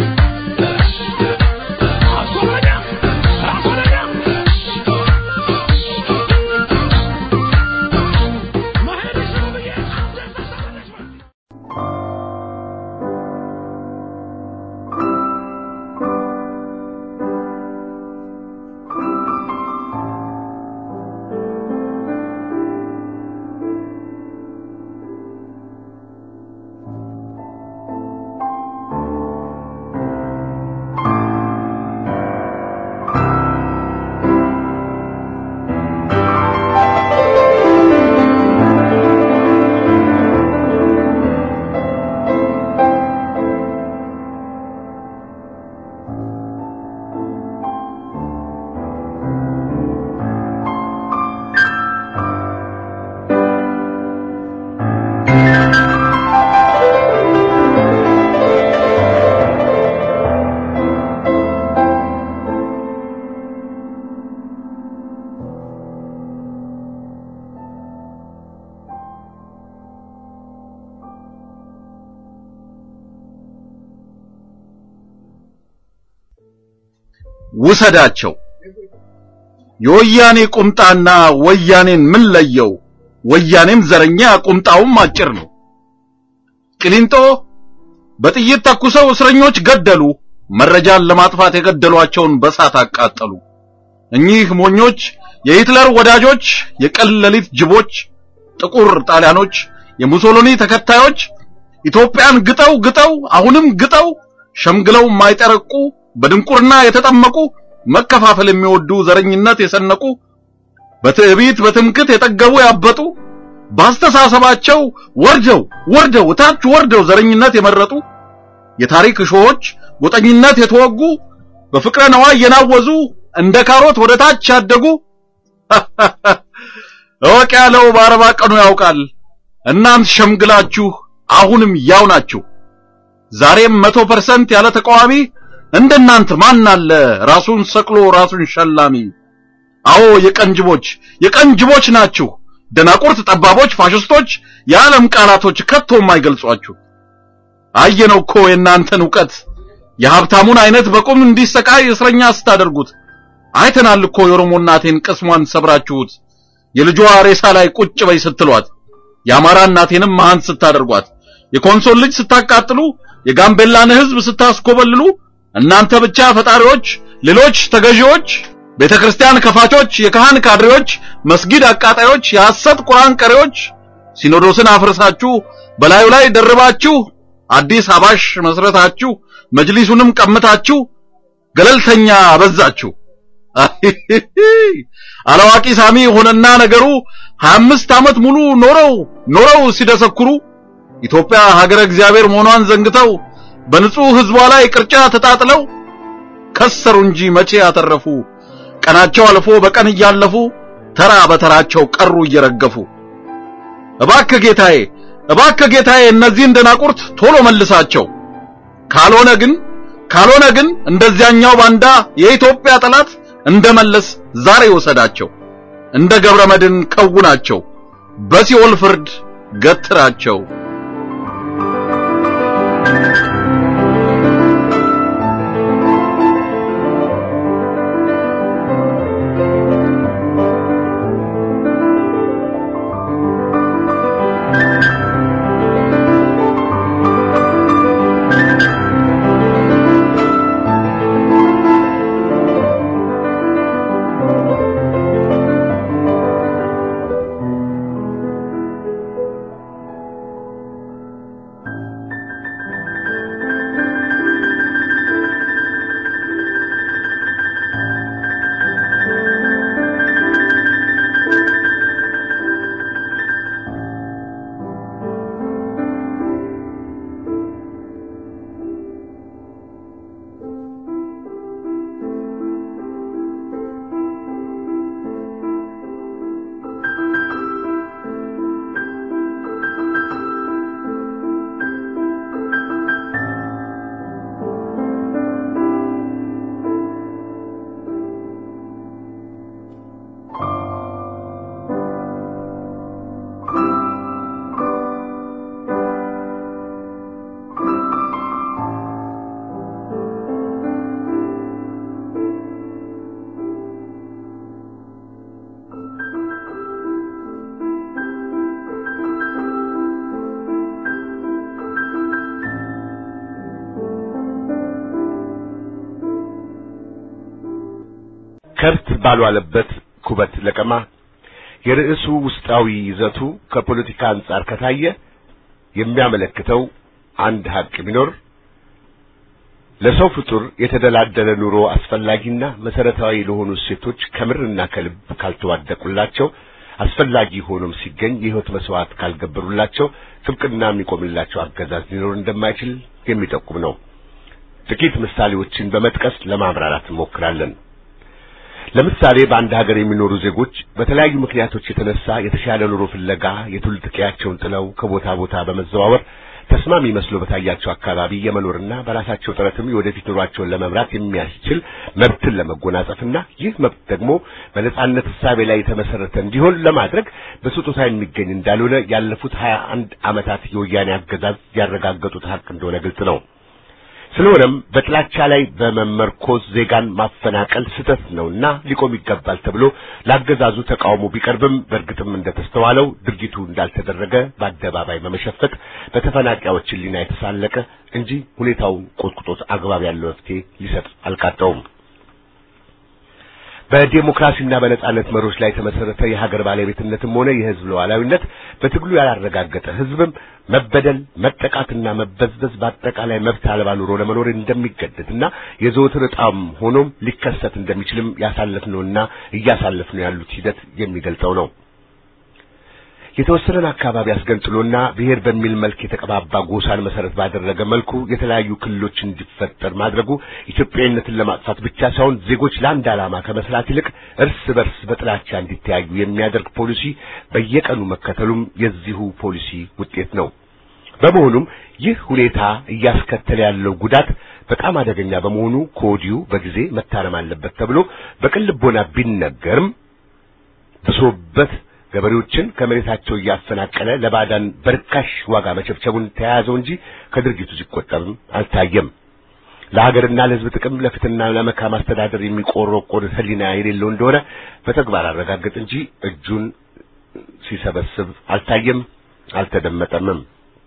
ውሰዳቸው። የወያኔ ቁምጣና ወያኔን ምን ለየው? ወያኔም ዘረኛ ቁምጣውም አጭር ነው። ቅሊንጦ በጥይት ተኩሰው እስረኞች ገደሉ። መረጃን ለማጥፋት የገደሏቸውን በሳት አቃጠሉ። እኚህ ሞኞች የሂትለር ወዳጆች፣ የቀን ሌሊት ጅቦች፣ ጥቁር ጣሊያኖች፣ የሙሶሎኒ ተከታዮች ኢትዮጵያን ግጠው ግጠው አሁንም ግጠው ሸምግለው የማይጠረቁ በድንቁርና የተጠመቁ መከፋፈል የሚወዱ ዘረኝነት የሰነቁ በትዕቢት በትምክት የጠገቡ ያበጡ ባስተሳሰባቸው ወርደው ወርደው ታች ወርደው ዘረኝነት የመረጡ የታሪክ እሾሆች ጎጠኝነት የተወጉ በፍቅረ ነዋይ የናወዙ እንደ ካሮት ወደ ታች ያደጉ እወቅ ያለው በአርባ ቀኑ ያውቃል። እናንት ሸምግላችሁ አሁንም ያው ናችሁ። ዛሬም መቶ ፐርሰንት ያለ ተቃዋሚ እንደናንተ ማን አለ ራሱን ሰቅሎ ራሱን ሸላሚ? አዎ የቀንጅቦች የቀንጅቦች ናችሁ። ደናቁርት፣ ጠባቦች፣ ፋሽስቶች የዓለም ቃላቶች ከቶ የማይገልጿችሁ አየነው እኮ የእናንተን ዕውቀት የሀብታሙን አይነት በቁም እንዲሰቃይ እስረኛ ስታደርጉት አይተናል እኮ የኦሮሞ እናቴን ቅስሟን ሰብራችሁት የልጇ ሬሳ ላይ ቁጭ በይ ስትሏት የአማራ እናቴንም መሃን ስታደርጓት የኮንሶል ልጅ ስታቃጥሉ የጋምቤላን ሕዝብ ስታስኮበልሉ እናንተ ብቻ ፈጣሪዎች፣ ሌሎች ተገዢዎች፣ ቤተክርስቲያን ከፋቾች፣ የካህን ካድሬዎች፣ መስጊድ አቃጣዮች፣ የሐሰት ቁርአን ቀሪዎች ሲኖዶስን አፍርሳችሁ በላዩ ላይ ደርባችሁ አዲስ አባሽ መስረታችሁ መጅሊሱንም ቀምታችሁ ገለልተኛ አበዛችሁ። አላዋቂ ሳሚ ሆነና ነገሩ 25 ዓመት ሙሉ ኖረው ኖረው ሲደሰኩሩ ኢትዮጵያ ሀገረ እግዚአብሔር መሆኗን ዘንግተው በንጹህ ህዝቧ ላይ ቅርጫ ተጣጥለው ከሰሩ እንጂ መቼ ያተረፉ። ቀናቸው አልፎ በቀን እያለፉ ተራ በተራቸው ቀሩ እየረገፉ። እባክህ ጌታዬ፣ እባክህ ጌታዬ እነዚህን ደናቁርት ቶሎ መልሳቸው። ካልሆነ ግን ካልሆነ ግን እንደዚያኛው ባንዳ የኢትዮጵያ ጠላት እንደመለስ ዛሬ ወሰዳቸው። እንደ ገብረ መድን ከውናቸው፣ በሲኦል ፍርድ ገትራቸው። ከብት ባልዋለበት ኩበት ለቀማ የርዕሱ ውስጣዊ ይዘቱ ከፖለቲካ አንጻር ከታየ የሚያመለክተው አንድ ሀቅ ቢኖር ለሰው ፍጡር የተደላደለ ኑሮ አስፈላጊና መሰረታዊ ለሆኑ እሴቶች ከምርና ከልብ ካልተዋደቁላቸው አስፈላጊ ሆኖም ሲገኝ የህይወት መስዋዕት ካልገበሩላቸው ጥብቅና የሚቆምላቸው አገዛዝ ሊኖር እንደማይችል የሚጠቁም ነው። ጥቂት ምሳሌዎችን በመጥቀስ ለማብራራት እንሞክራለን። ለምሳሌ በአንድ ሀገር የሚኖሩ ዜጎች በተለያዩ ምክንያቶች የተነሳ የተሻለ ኑሮ ፍለጋ የትውልድ ቀያቸውን ጥለው ከቦታ ቦታ በመዘዋወር ተስማሚ መስሎ በታያቸው አካባቢ የመኖርና በራሳቸው ጥረትም የወደፊት ኑሯቸውን ለመምራት የሚያስችል መብትን ለመጎናጸፍና ይህ መብት ደግሞ በነጻነት እሳቤ ላይ የተመሰረተ እንዲሆን ለማድረግ በስጦታ የሚገኝ እንዳልሆነ ያለፉት ሀያ አንድ ዓመታት የወያኔ አገዛዝ ያረጋገጡት ሀቅ እንደሆነ ግልጽ ነው። ስለሆነም በጥላቻ ላይ በመመርኮዝ ዜጋን ማፈናቀል ስህተት ነውና ሊቆም ይገባል ተብሎ ለአገዛዙ ተቃውሞ ቢቀርብም በእርግጥም እንደተስተዋለው ድርጊቱ እንዳልተደረገ በአደባባይ በመሸፈት በተፈናቃዮች ሕሊና የተሳለቀ እንጂ ሁኔታውን ቆጥቁጦት አግባብ ያለው መፍትሄ ሊሰጥ አልቃጣውም። በዲሞክራሲና በነጻነት መሮች ላይ የተመሰረተ የሀገር ባለቤትነትም ሆነ የህዝብ ሉዓላዊነት በትግሉ ያላረጋገጠ ህዝብም መበደል፣ መጠቃትና መበዝበዝ በአጠቃላይ መብት አልባ ኑሮ ለመኖር እንደሚገደድና የዘወትር ዕጣም ሆኖም ሊከሰት እንደሚችልም ያሳለፍነውና እያሳለፍነው ያሉት ሂደት የሚገልጸው ነው። የተወሰነን አካባቢ አስገንጥሎና ብሔር በሚል መልክ የተቀባባ ጎሳን መሰረት ባደረገ መልኩ የተለያዩ ክልሎች እንዲፈጠር ማድረጉ ኢትዮጵያዊነትን ለማጥፋት ብቻ ሳይሆን ዜጎች ለአንድ ዓላማ ከመስራት ይልቅ እርስ በርስ በጥላቻ እንዲተያዩ የሚያደርግ ፖሊሲ በየቀኑ መከተሉም የዚሁ ፖሊሲ ውጤት ነው። በመሆኑም ይህ ሁኔታ እያስከተለ ያለው ጉዳት በጣም አደገኛ በመሆኑ ከወዲሁ በጊዜ መታረም አለበት ተብሎ በቅን ልቦና ቢነገርም ብሶበት ገበሬዎችን ከመሬታቸው እያፈናቀለ ለባዕዳን በርካሽ ዋጋ መቸብቸቡን ተያያዘው እንጂ ከድርጊቱ ሲቆጠብም አልታየም። ለሀገርና ለሕዝብ ጥቅም ለፍትህና ለመልካም አስተዳደር የሚቆረቆር ሕሊና የሌለው እንደሆነ በተግባር አረጋገጥ እንጂ እጁን ሲሰበስብ አልታየም፣ አልተደመጠምም።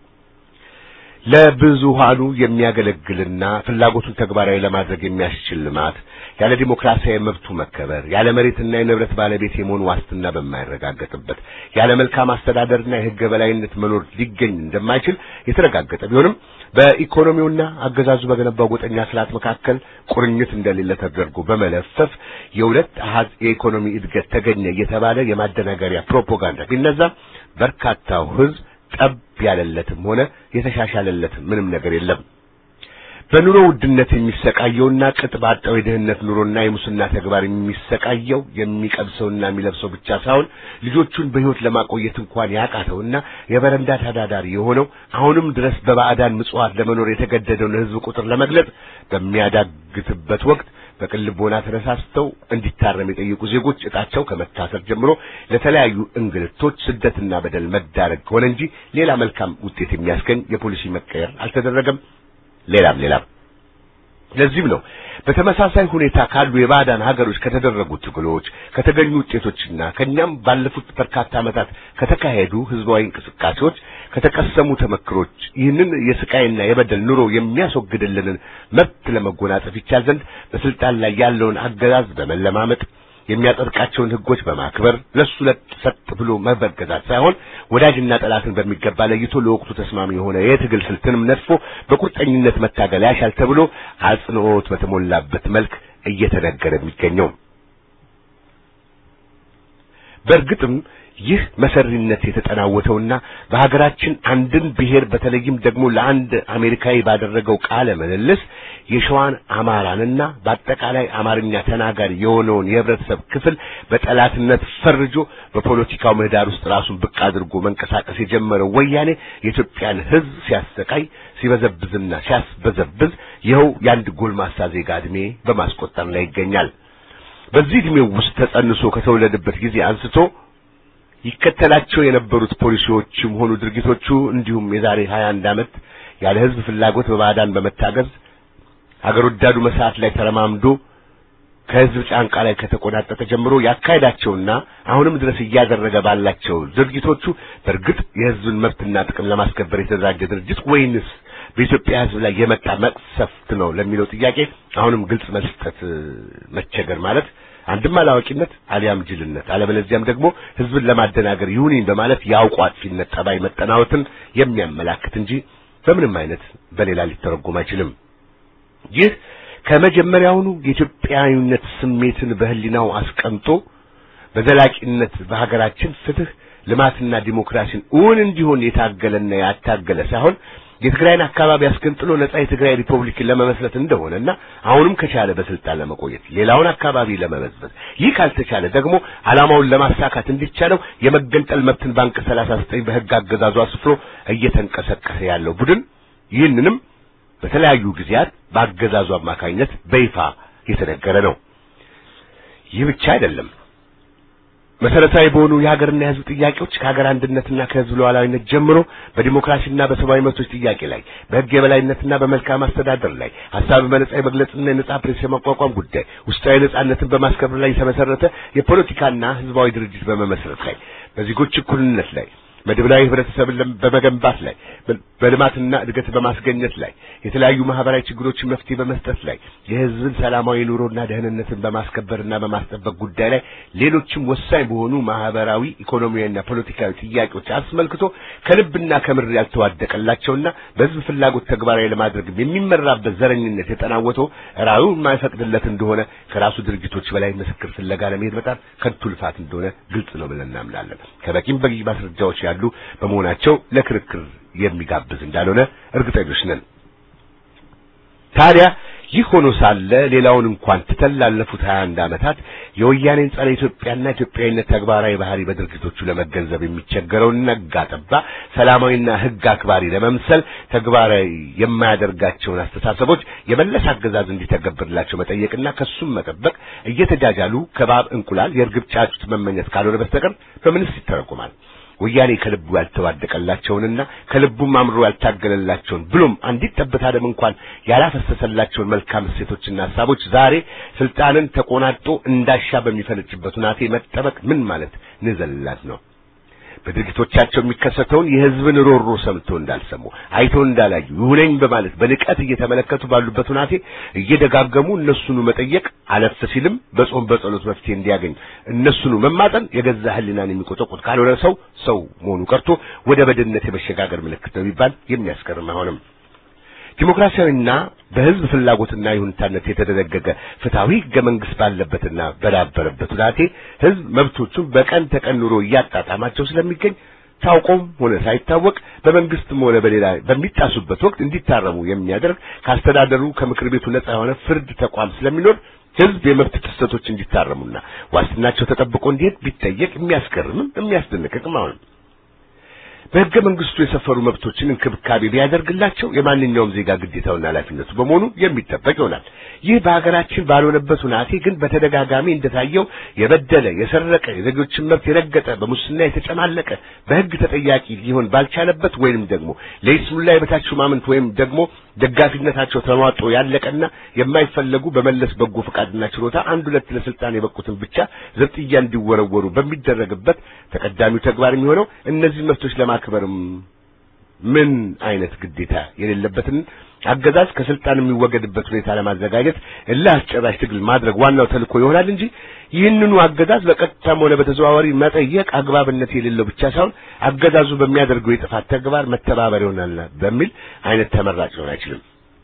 ለብዙሃኑ የሚያገለግልና ፍላጎቱን ተግባራዊ ለማድረግ የሚያስችል ልማት ያለ ዲሞክራሲያዊ መብቱ መከበር ያለ መሬትና የንብረት ባለቤት የመሆን ዋስትና በማይረጋገጥበት ያለ መልካም አስተዳደርና የሕግ የበላይነት መኖር ሊገኝ እንደማይችል የተረጋገጠ ቢሆንም በኢኮኖሚውና አገዛዙ በገነባው ጎጠኛ ስርዓት መካከል ቁርኝት እንደሌለ ተደርጎ በመለፈፍ የሁለት አሃዝ የኢኮኖሚ እድገት ተገኘ እየተባለ የማደናገሪያ ፕሮፓጋንዳ ቢነዛም በርካታው ሕዝብ ጠብ ያለለትም ሆነ የተሻሻለለት ምንም ነገር የለም። በኑሮ ውድነት የሚሰቃየውና ቅጥ ባጣው የድህነት ኑሮና የሙስና ተግባር የሚሰቃየው የሚቀብሰውና የሚለብሰው ብቻ ሳይሆን ልጆቹን በሕይወት ለማቆየት እንኳን ያቃተውና የበረንዳ ተዳዳሪ የሆነው አሁንም ድረስ በባዕዳን ምጽዋት ለመኖር የተገደደውን ሕዝብ ቁጥር ለመግለጽ በሚያዳግትበት ወቅት በቅን ልቦና ተነሳስተው እንዲታረም የጠየቁ ዜጎች እጣቸው ከመታሰር ጀምሮ ለተለያዩ እንግልቶች፣ ስደትና በደል መዳረግ ሆነ እንጂ ሌላ መልካም ውጤት የሚያስገኝ የፖሊሲ መቀየር አልተደረገም። ሌላም ሌላም። ለዚህም ነው በተመሳሳይ ሁኔታ ካሉ የባዕዳን ሀገሮች ከተደረጉ ትግሎች ከተገኙ ውጤቶችና ከኛም ባለፉት በርካታ ዓመታት ከተካሄዱ ህዝባዊ እንቅስቃሴዎች ከተቀሰሙ ተመክሮች ይህንን የስቃይና የበደል ኑሮ የሚያስወግድልንን መብት ለመጎናጸፍ ይቻል ዘንድ በስልጣን ላይ ያለውን አገዛዝ በመለማመጥ የሚያጸድቃቸውን ህጎች በማክበር ለሱ ለሰጥ ብሎ መበገዛት ሳይሆን ወዳጅና ጠላትን በሚገባ ለይቶ ለወቅቱ ተስማሚ የሆነ የትግል ስልትንም ነድፎ በቁርጠኝነት መታገል ያሻል ተብሎ አጽንኦት በተሞላበት መልክ እየተነገረ የሚገኘው በእርግጥም ይህ መሰሪነት የተጠናወተውና በሀገራችን አንድን ብሔር በተለይም ደግሞ ለአንድ አሜሪካዊ ባደረገው ቃለ ምልልስ የሸዋን አማራንና በአጠቃላይ አማርኛ ተናጋሪ የሆነውን የህብረተሰብ ክፍል በጠላትነት ፈርጆ በፖለቲካው ምህዳር ውስጥ ራሱን ብቅ አድርጎ መንቀሳቀስ የጀመረው ወያኔ የኢትዮጵያን ህዝብ ሲያሰቃይ ሲበዘብዝና ሲያስበዘብዝ ይኸው የአንድ ጎልማሳ ዜጋ ዕድሜ በማስቆጠር ላይ ይገኛል። በዚህ ዕድሜው ውስጥ ተጸንሶ ከተወለደበት ጊዜ አንስቶ ይከተላቸው የነበሩት ፖሊሲዎችም ሆኑ ድርጊቶቹ እንዲሁም የዛሬ 21 ዓመት ያለ ህዝብ ፍላጎት በባዕዳን በመታገዝ ሀገር ወዳዱ መስዓት ላይ ተረማምዶ ከህዝብ ጫንቃ ላይ ከተቆናጠጠ ጀምሮ ያካሄዳቸውና አሁንም ድረስ እያደረገ ባላቸው ድርጊቶቹ በእርግጥ የህዝብን መብትና ጥቅም ለማስከበር የተደራጀ ድርጅት ወይንስ በኢትዮጵያ ህዝብ ላይ የመጣ መቅሰፍት ነው ለሚለው ጥያቄ አሁንም ግልጽ መስጠት መቸገር ማለት አንድም አላዋቂነት አሊያም ጅልነት አለበለዚያም ደግሞ ህዝብን ለማደናገር ይሁንኝ በማለት የአውቆ አጥፊነት ጠባይ መጠናወትን የሚያመላክት እንጂ በምንም አይነት በሌላ ሊተረጎም አይችልም። ይህ ከመጀመሪያውኑ የኢትዮጵያዊነት ስሜትን በህሊናው አስቀምጦ በዘላቂነት በሀገራችን ፍትህ፣ ልማትና ዲሞክራሲን እውን እንዲሆን የታገለና ያታገለ ሳይሆን የትግራይን አካባቢ አስገንጥሎ ነጻ የትግራይ ሪፐብሊክን ለመመስረት እንደሆነና አሁንም ከቻለ በስልጣን ለመቆየት ሌላውን አካባቢ ለመበዝበዝ ይህ ካልተቻለ ደግሞ ዓላማውን ለማሳካት እንዲቻለው የመገንጠል መብትን ባንክ 39 በህግ አገዛዙ አስፍሮ እየተንቀሳቀሰ ያለው ቡድን ይህንንም በተለያዩ ጊዜያት በአገዛዙ አማካኝነት በይፋ የተነገረ ነው። ይህ ብቻ አይደለም። መሰረታዊ በሆኑ የሀገርና የህዝብ ጥያቄዎች ከሀገር አንድነትና ከህዝብ ሉዓላዊነት ጀምሮ በዲሞክራሲና በሰብአዊ መብቶች ጥያቄ ላይ በህግ የበላይነትና በመልካም አስተዳደር ላይ ሀሳብን በነጻ የመግለጽና የነጻ ፕሬስ የማቋቋም ጉዳይ ውስጣዊ ነጻነትን በማስከበር ላይ የተመሰረተ የፖለቲካና ህዝባዊ ድርጅት በመመስረት ላይ በዜጎች እኩልነት ላይ መድብላዊ ህብረተሰብን በመገንባት ላይ በልማትና እድገት በማስገኘት ላይ የተለያዩ ማህበራዊ ችግሮችን መፍትሄ በመስጠት ላይ የህዝብን ሰላማዊ ኑሮና ደህንነትን በማስከበርና በማስጠበቅ ጉዳይ ላይ ሌሎችም ወሳኝ በሆኑ ማህበራዊ፣ ኢኮኖሚያዊና ፖለቲካዊ ጥያቄዎች አስመልክቶ ከልብና ከምር ያልተዋደቀላቸውና በህዝብ ፍላጎት ተግባራዊ ለማድረግ የሚመራበት ዘረኝነት የጠናወተው ራዩ የማይፈቅድለት እንደሆነ ከራሱ ድርጅቶች በላይ ምስክር ፍለጋ ለመሄድ በጣም ከንቱ ልፋት እንደሆነ ግልጽ ነው ብለን እናምናለን። ከበቂም በቂ ማስረጃዎች ያሉ በመሆናቸው ለክርክር የሚጋብዝ እንዳልሆነ እርግጠኞች ነን። ታዲያ ይህ ሆኖ ሳለ ሌላውን እንኳን ትተን ላለፉት 21 ዓመታት የወያኔን ጸረ ኢትዮጵያና ኢትዮጵያዊነት ተግባራዊ ባህሪ በድርጊቶቹ ለመገንዘብ የሚቸገረውን ነጋ ጠባ ሰላማዊና ሕግ አክባሪ ለመምሰል ተግባራዊ የማያደርጋቸውን አስተሳሰቦች የመለስ አገዛዝ እንዲተገብርላቸው መጠየቅና ከሱም መጠበቅ እየተጃጃሉ ከባብ እንቁላል የእርግብ ጫጩት መመኘት ካልሆነ በስተቀር በምንስ ይተረጎማል? ወያኔ ከልቡ ያልተዋደቀላቸውንና ከልቡም አምሮ ያልታገለላቸውን ብሎም አንዲት ጠብታ ደም እንኳን ያላፈሰሰላቸውን መልካም እሴቶችና ሀሳቦች ዛሬ ስልጣንን ተቆናጦ እንዳሻ በሚፈነጭበት ሁናቴ መጠበቅ ምን ማለት ንዘልላት ነው? በድርጊቶቻቸው የሚከሰተውን የህዝብን ሮሮ ሰምቶ እንዳልሰሙ አይቶ እንዳላዩ ይሁነኝ በማለት በንቀት እየተመለከቱ ባሉበት ሁናቴ እየደጋገሙ እነሱኑ መጠየቅ አለፍ ሲልም በጾም በጸሎት መፍትሄ እንዲያገኝ እነሱኑ መማጠን የገዛ ህሊናን የሚቆጠቁት ካልሆነ ሰው ሰው መሆኑ ቀርቶ ወደ በድነት የመሸጋገር ምልክት ነው ቢባል የሚያስገርም አይሆንም። ዲሞክራሲያዊና በህዝብ ፍላጎትና ይሁንታነት የተደነገገ ፍትሐዊ ህገ መንግስት ባለበትና በዳበረበት ሁናቴ ህዝብ መብቶቹን በቀን ተቀን ኑሮ እያጣጣማቸው ስለሚገኝ ታውቆም ሆነ ሳይታወቅ በመንግስትም ሆነ በሌላ በሚጣሱበት ወቅት እንዲታረሙ የሚያደርግ ካስተዳደሩ ከምክር ቤቱ ነጻ የሆነ ፍርድ ተቋም ስለሚኖር ህዝብ የመብት ጥሰቶች እንዲታረሙና ዋስትናቸው ተጠብቆ እንዲሄድ ቢጠየቅ የሚያስገርምም የሚያስደንቅም አይሆንም። በህገ መንግስቱ የሰፈሩ መብቶችን እንክብካቤ ቢያደርግላቸው የማንኛውም ዜጋ ግዴታውና ኃላፊነቱ በመሆኑ የሚጠበቅ ይሆናል። ይህ በሀገራችን ባልሆነበት ሁናቴ ግን በተደጋጋሚ እንደታየው የበደለ፣ የሰረቀ፣ የዜጎችን መብት የረገጠ፣ በሙስና የተጨማለቀ በህግ ተጠያቂ ሊሆን ባልቻለበት ወይንም ደግሞ ለይስሙላ የበታች ሹማምንት ወይም ደግሞ ደጋፊነታቸው ተሟጦ ያለቀና የማይፈለጉ በመለስ በጎ ፈቃድና ችሎታ አንድ ሁለት ለስልጣን የበቁትን ብቻ ዘብጥያ እንዲወረወሩ በሚደረግበት ተቀዳሚው ተግባር የሚሆነው እነዚህ መብቶች ለማክበርም ምን አይነት ግዴታ የሌለበትን አገዛዝ ከስልጣን የሚወገድበት ሁኔታ ለማዘጋጀት እልህ አስጨራሽ ትግል ማድረግ ዋናው ተልእኮ ይሆናል እንጂ ይህንኑ አገዛዝ በቀጥታም ሆነ በተዘዋዋሪ መጠየቅ አግባብነት የሌለው ብቻ ሳይሆን አገዛዙ በሚያደርገው የጥፋት ተግባር መተባበር ይሆናል በሚል አይነት ተመራጭ ሊሆን አይችልም።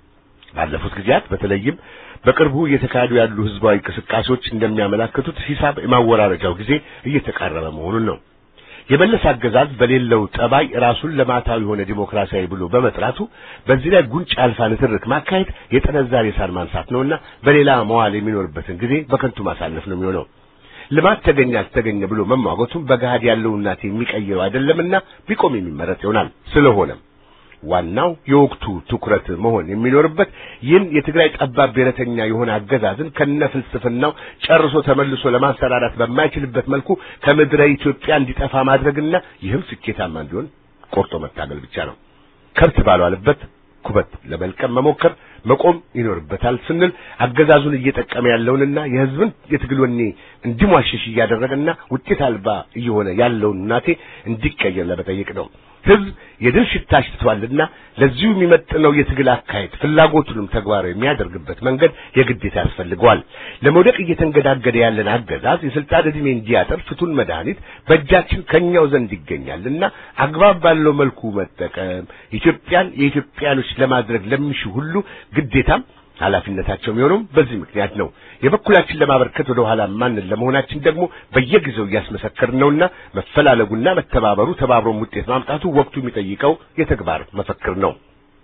ባለፉት ጊዜያት በተለይም በቅርቡ እየተካሄዱ ያሉ ህዝባዊ እንቅስቃሴዎች እንደሚያመላክቱት ሂሳብ የማወራረጃው ጊዜ እየተቃረበ መሆኑን ነው። የመለስ አገዛዝ በሌለው ጠባይ ራሱን ልማታዊ የሆነ ዲሞክራሲያዊ ብሎ በመጥራቱ በዚህ ላይ ጉንጭ አልፋ ንትርክ ማካሄድ የጠነዛሬ ሳር ማንሳት ነውና በሌላ መዋል የሚኖርበትን ጊዜ በከንቱ ማሳለፍ ነው የሚሆነው። ልማት ተገኘ አልተገኘ ብሎ መሟገቱም በገሃድ ያለው እናት የሚቀይረው አይደለምና ቢቆም የሚመረጥ ይሆናል። ስለሆነም ዋናው የወቅቱ ትኩረት መሆን የሚኖርበት ይህን የትግራይ ጠባብ ብሔረተኛ የሆነ አገዛዝን ከነ ፍልስፍናው ጨርሶ ተመልሶ ለማሰራራት በማይችልበት መልኩ ከምድረ ኢትዮጵያ እንዲጠፋ ማድረግና ይህም ስኬታማ እንዲሆን ቆርጦ መታገል ብቻ ነው። ከብት ባልዋለበት ኩበት ለመልቀም መሞከር መቆም ይኖርበታል ስንል አገዛዙን እየጠቀመ ያለውንና የሕዝብን የትግል ወኔ እንዲሟሽሽ እያደረገና ውጤት አልባ እየሆነ ያለውን ናቴ እንዲቀየር ለመጠየቅ ነው። ሕዝብ የድል ሽታ አሽትቷልና ለዚሁ የሚመጥነው የትግል አካሄድ ፍላጎቱንም ተግባራዊ የሚያደርግበት መንገድ የግዴታ ያስፈልገዋል። ለመውደቅ እየተንገዳገደ ያለን አገዛዝ የስልጣን ዕድሜ እንዲያጠር ፍቱን መድኃኒት በእጃችን ከኛው ዘንድ ይገኛልና አግባብ ባለው መልኩ መጠቀም ኢትዮጵያን የኢትዮጵያኖች ለማድረግ ለሚሹ ሁሉ ግዴታም ኃላፊነታቸው የሚሆነው በዚህ ምክንያት ነው። የበኩላችን ለማበርከት ወደ ኋላ ማንን ለመሆናችን ደግሞ በየጊዜው እያስመሰከርን ነውና መፈላለጉና መተባበሩ ተባብሮም ውጤት ማምጣቱ ወቅቱ የሚጠይቀው የተግባር መፈክር ነው።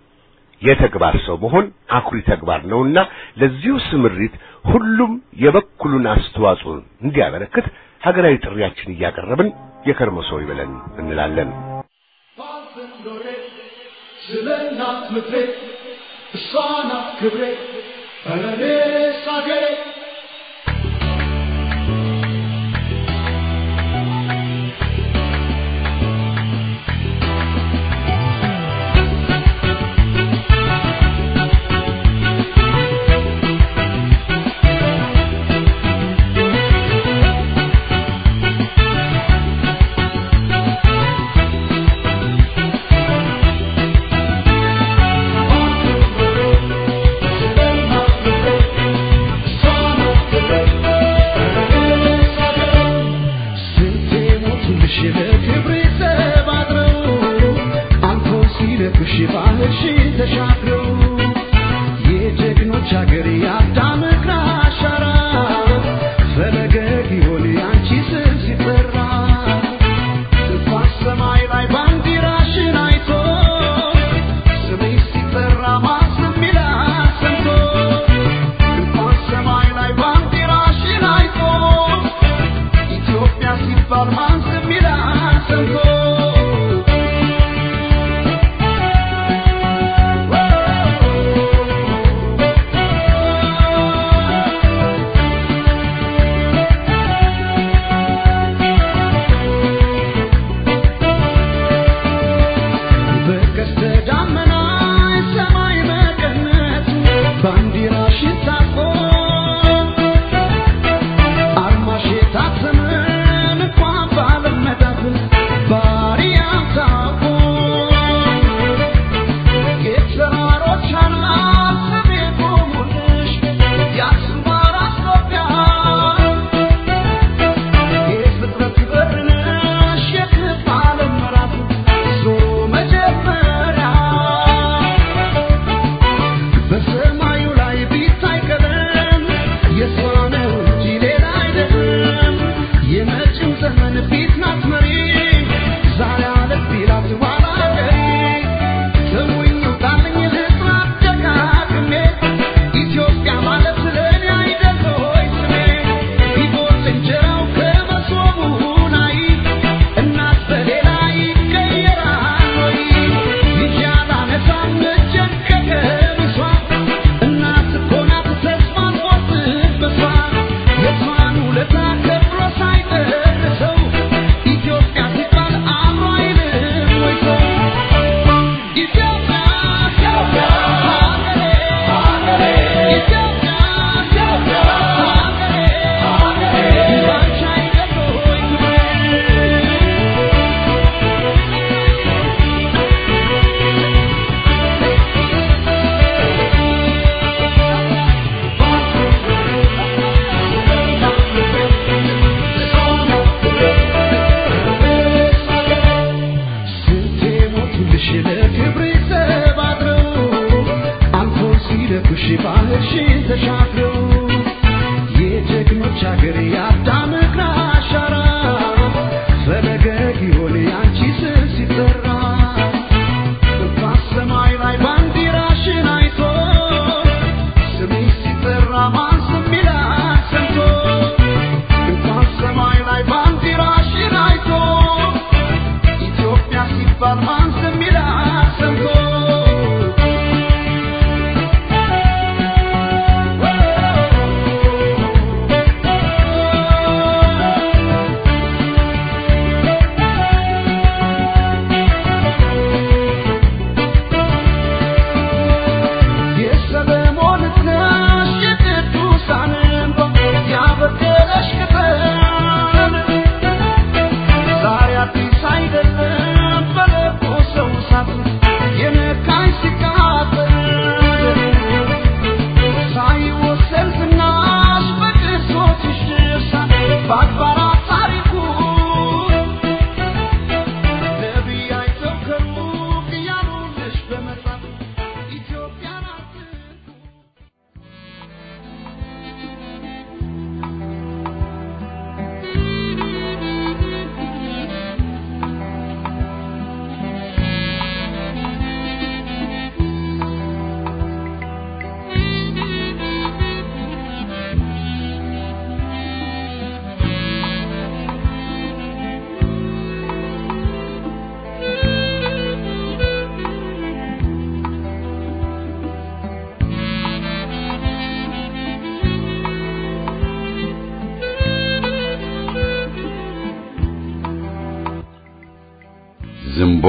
የተግባር ሰው መሆን አኩሪ ተግባር ነውና ለዚሁ ስምሪት ሁሉም የበኩሉን አስተዋጽኦ እንዲያበረክት ሀገራዊ ጥሪያችን እያቀረብን የከርሞ ሰው ይበለን እንላለን። ስለ እናት ምድሬ እሷ ናት ክብሬ ኧረ እኔስ አገሬ ስንቴ ሞቱልሽ ለክብሬ ተባብረው አንተው ሲነኩሽ ባህርሽን ተሻግረው የጀግኖች አገር የአዳም እግር አሻራ ፈለገግ ይሆን ያንቺ ስም ሲጠራ እንኳን ሰማይ ላይ ባንዲራሽን አይቶ ስምሽ ሲጠራ ማስም ይላል ሰምቶ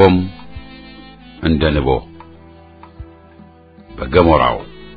ንቦም እንደ ንቦ በገሞራው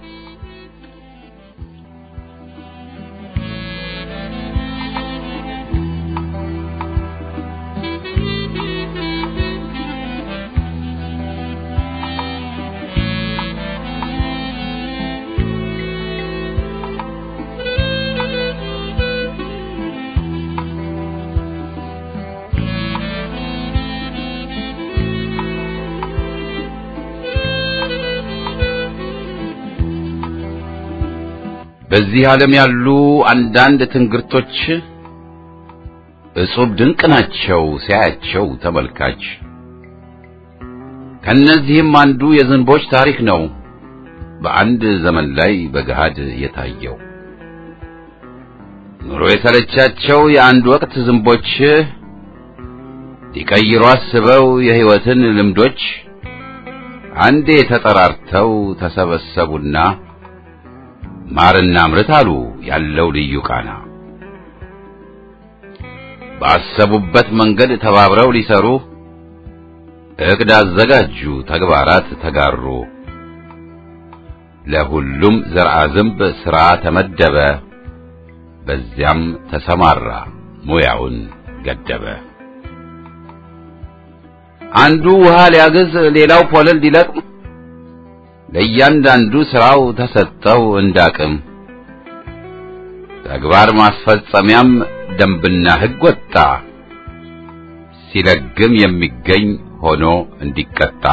በዚህ ዓለም ያሉ አንዳንድ ትንግርቶች እጹብ ድንቅ ናቸው ሲያያቸው ተመልካች። ከነዚህም አንዱ የዝንቦች ታሪክ ነው በአንድ ዘመን ላይ በገሃድ የታየው። ኑሮ የተለቻቸው የአንድ ወቅት ዝንቦች ሊቀይሩ አስበው የሕይወትን ልምዶች አንዴ ተጠራርተው ተሰበሰቡና ማርና ምርት አሉ ያለው ልዩ ቃና። ባሰቡበት መንገድ ተባብረው ሊሰሩ እቅድ አዘጋጁ፣ ተግባራት ተጋሩ። ለሁሉም ዘርአ ዝንብ ሥራ ተመደበ፣ በዚያም ተሰማራ ሙያውን ገደበ። አንዱ ውሃ ሊያግዝ፣ ሌላው ፖለል ሊለቅም ለእያንዳንዱ ሥራው ተሰጠው እንዳቅም። ተግባር ማስፈጸሚያም ደንብና ሕግ ወጣ፣ ሲለግም የሚገኝ ሆኖ እንዲቀጣ።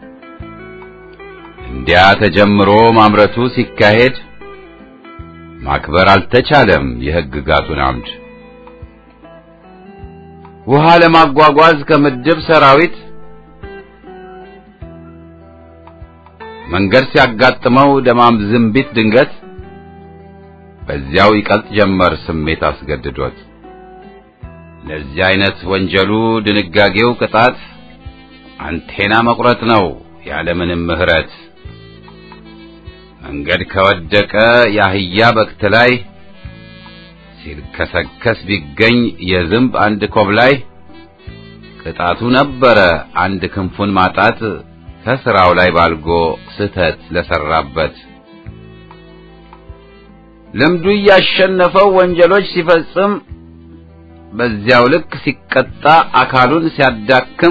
እንዲያ ተጀምሮ ማምረቱ ሲካሄድ ማክበር አልተቻለም የሕግጋቱን አምድ። ውሃ ለማጓጓዝ ከምድብ ሰራዊት መንገድ ሲያጋጥመው ደማም ዝንቢት ድንገት በዚያው ይቀልጥ ጀመር ስሜት አስገድዶት። ለዚህ አይነት ወንጀሉ ድንጋጌው ቅጣት አንቴና መቁረጥ ነው ያለምንም ምሕረት። መንገድ ከወደቀ የአህያ በክት ላይ ሲልከሰከስ ቢገኝ የዝንብ አንድ ኮብ ላይ ቅጣቱ ነበረ አንድ ክንፉን ማጣት ከስራው ላይ ባልጎ ስተት ለሰራበት ልምዱ እያሸነፈው ወንጀሎች ሲፈጽም በዚያው ልክ ሲቀጣ አካሉን ሲያዳክም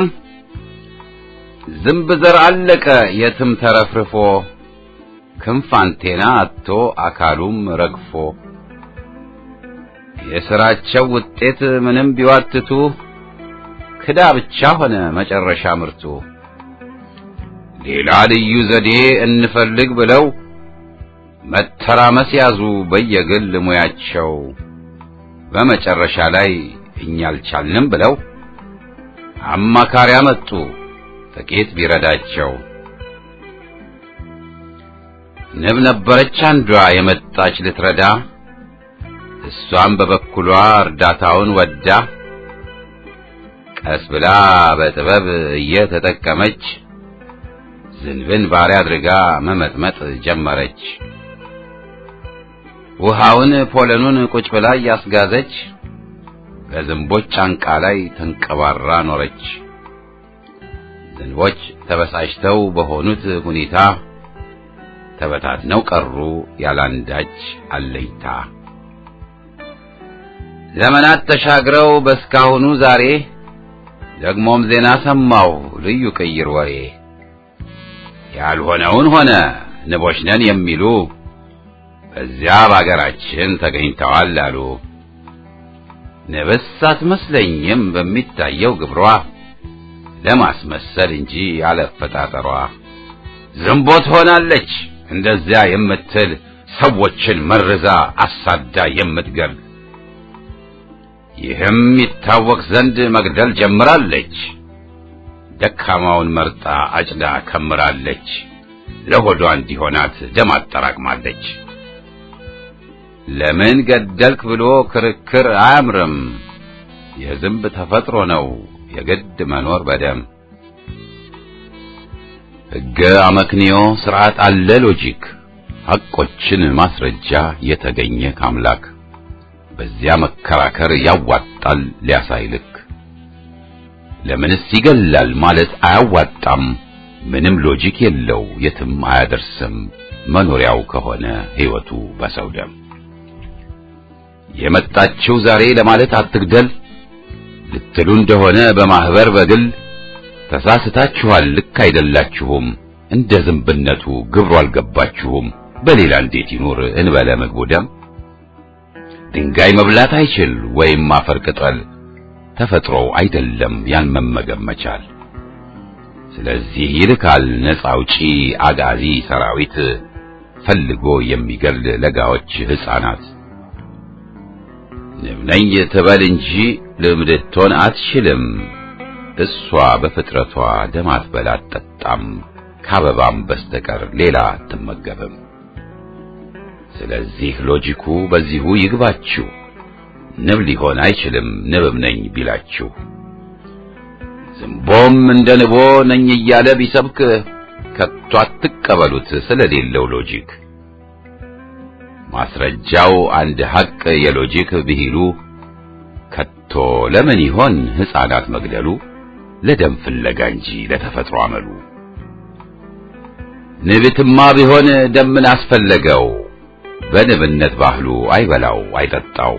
ዝንብ ዘር አለቀ የትም ተረፍርፎ ክንፍ አንቴና አጥቶ አካሉም ረግፎ የሥራቸው ውጤት ምንም ቢዋትቱ ክዳ ብቻ ሆነ መጨረሻ ምርቱ። ሌላ ልዩ ዘዴ እንፈልግ ብለው መተራመስ ያዙ በየግል ሙያቸው። በመጨረሻ ላይ እኛ አልቻልንም ብለው አማካሪ አመጡ ጥቂት ቢረዳቸው። ንብ ነበረች አንዷ የመጣች ልትረዳ፣ እሷም በበኩሏ እርዳታውን ወዳ ቀስ ብላ በጥበብ እየተጠቀመች ዝንብን ባሪያ አድርጋ መመጥመጥ ጀመረች። ውሃውን ፖለኑን ቁጭ ብላ እያስጋዘች ከዝንቦች ጫንቃ ላይ ተንቀባራ ኖረች። ዝንቦች ተበሳጭተው በሆኑት ሁኔታ ተበታትነው ቀሩ ያላንዳች አለኝታ። ዘመናት ተሻግረው በስካሁኑ ዛሬ ደግሞም ዜና ሰማሁ ልዩ ቅይር ወሬ ያልሆነውን ሆነ ንቦች ነን የሚሉ በዚያ በአገራችን ተገኝተዋል አሉ። ንብስ አትመስለኝም በሚታየው ግብሯ ለማስመሰል እንጂ ያለፈጣጠሯ ዝንቦ ትሆናለች እንደዚያ የምትል ሰዎችን መርዛ አሳዳ የምትገል ይህም ይታወቅ ዘንድ መግደል ጀምራለች። ደካማውን መርጣ አጭዳ ከምራለች። ለሆዷ እንዲሆናት ደም አጠራቅማለች። ለምን ገደልክ ብሎ ክርክር አያምርም። የዝንብ ተፈጥሮ ነው የግድ መኖር በደም ሕገ አመክንዮ ስርዓት አለ ሎጂክ ሐቆችን ማስረጃ የተገኘ ካምላክ በዚያ መከራከር ያዋጣል ሊያሳይልክ ለምንስ ይገላል ማለት አያዋጣም። ምንም ሎጂክ የለው የትም አያደርስም። መኖሪያው ከሆነ ሕይወቱ በሰው ደም የመጣችው ዛሬ ለማለት አትግደል ልትሉ እንደሆነ በማህበር በግል ተሳስታችኋል። ልክ አይደላችሁም። እንደ ዝንብነቱ ግብሩ አልገባችሁም። በሌላ እንዴት ይኑር እንበለ ምግቡ ደም ድንጋይ መብላት አይችል ወይም አፈር ቅጠል ተፈጥሮው አይደለም ያን መመገብ መቻል። ስለዚህ ይልካል ነፃ አውጪ አጋዚ ሰራዊት ፈልጎ የሚገል ለጋዎች ሕፃናት። ንብ ነኝ ትበል እንጂ ልምድ ልትሆን አትችልም። እሷ በፍጥረቷ ደም አትበላ አትጠጣም፣ ከአበባም በስተቀር ሌላ አትመገብም። ስለዚህ ሎጂኩ በዚሁ ይግባችሁ። ንብ ሊሆን አይችልም ንብም ነኝ ቢላችሁ። ዝንቦም እንደ ንቦ ነኝ እያለ ቢሰብክ ከቶ አትቀበሉት ስለሌለው ሎጂክ። ማስረጃው አንድ ሐቅ የሎጂክ ብሂሉ ከቶ ለምን ይሆን ሕፃናት መግደሉ? ለደም ፍለጋ እንጂ ለተፈጥሮ አመሉ። ንብትማ ቢሆን ደም ምን አስፈለገው? በንብነት ባህሉ አይበላው አይጠጣው።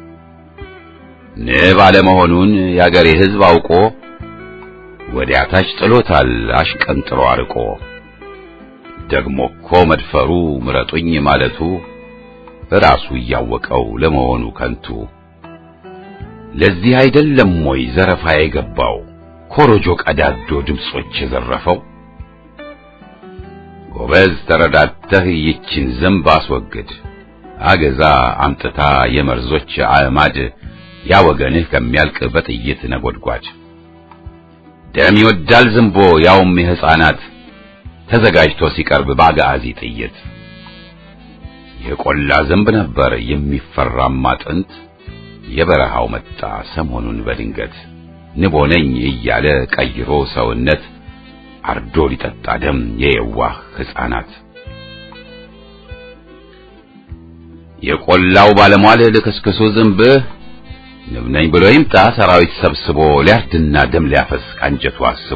ንብ አለመሆኑን የአገሬ ሕዝብ አውቆ ወዲያ ታች ጥሎታል አሽቀንጥሮ አርቆ። ደግሞ እኮ መድፈሩ ምረጡኝ ማለቱ ራሱ እያወቀው ለመሆኑ ከንቱ። ለዚህ አይደለም ወይ ዘረፋ የገባው ኮሮጆ ቀዳዶ ድምጾች የዘረፈው? ጎበዝ ተረዳተህ ይችን ዝንብ አስወግድ፣ አገዛ አምጥታ የመርዞች አዕማድ ያ ወገንህ ከሚያልቅ በጥይት ነጎድጓድ። ደም ይወዳል ዝንቦ ያውም የሕፃናት ተዘጋጅቶ ሲቀርብ በአጋዚ ጥይት። የቆላ ዝንብ ነበር የሚፈራማ ጥንት፣ የበረሃው መጣ ሰሞኑን በድንገት ንቦ ነኝ እያለ ቀይሮ ሰውነት አርዶ ሊጠጣ ደም የየዋህ ሕፃናት። የቆላው ባለሟል ልክስክሱ ዝንብህ ንብ ነኝ ብሎ ይምጣ ሰራዊት ሰብስቦ ሊያርድና ደም ሊያፈስ ካንጀቱ አስቦ።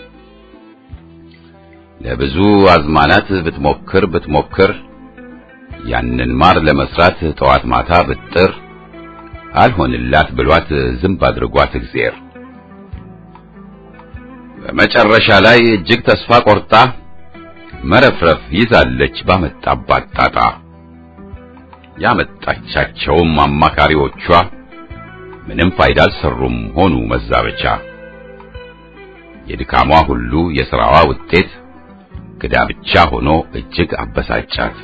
ለብዙ አዝማናት ብትሞክር ብትሞክር ያንን ማር ለመስራት ጠዋት ማታ ብጥር አልሆንላት ብሏት ዝንብ አድርጓት እግዚአብሔር በመጨረሻ ላይ እጅግ ተስፋ ቆርጣ መረፍረፍ ይዛለች ባመጣባት ጣጣ። ያመጣቻቸውም አማካሪዎቿ ምንም ፋይዳ አልሰሩም ሆኑ መዛበቻ። የድካሟ ሁሉ የሥራዋ ውጤት ክዳ ብቻ ሆኖ እጅግ አበሳጫት።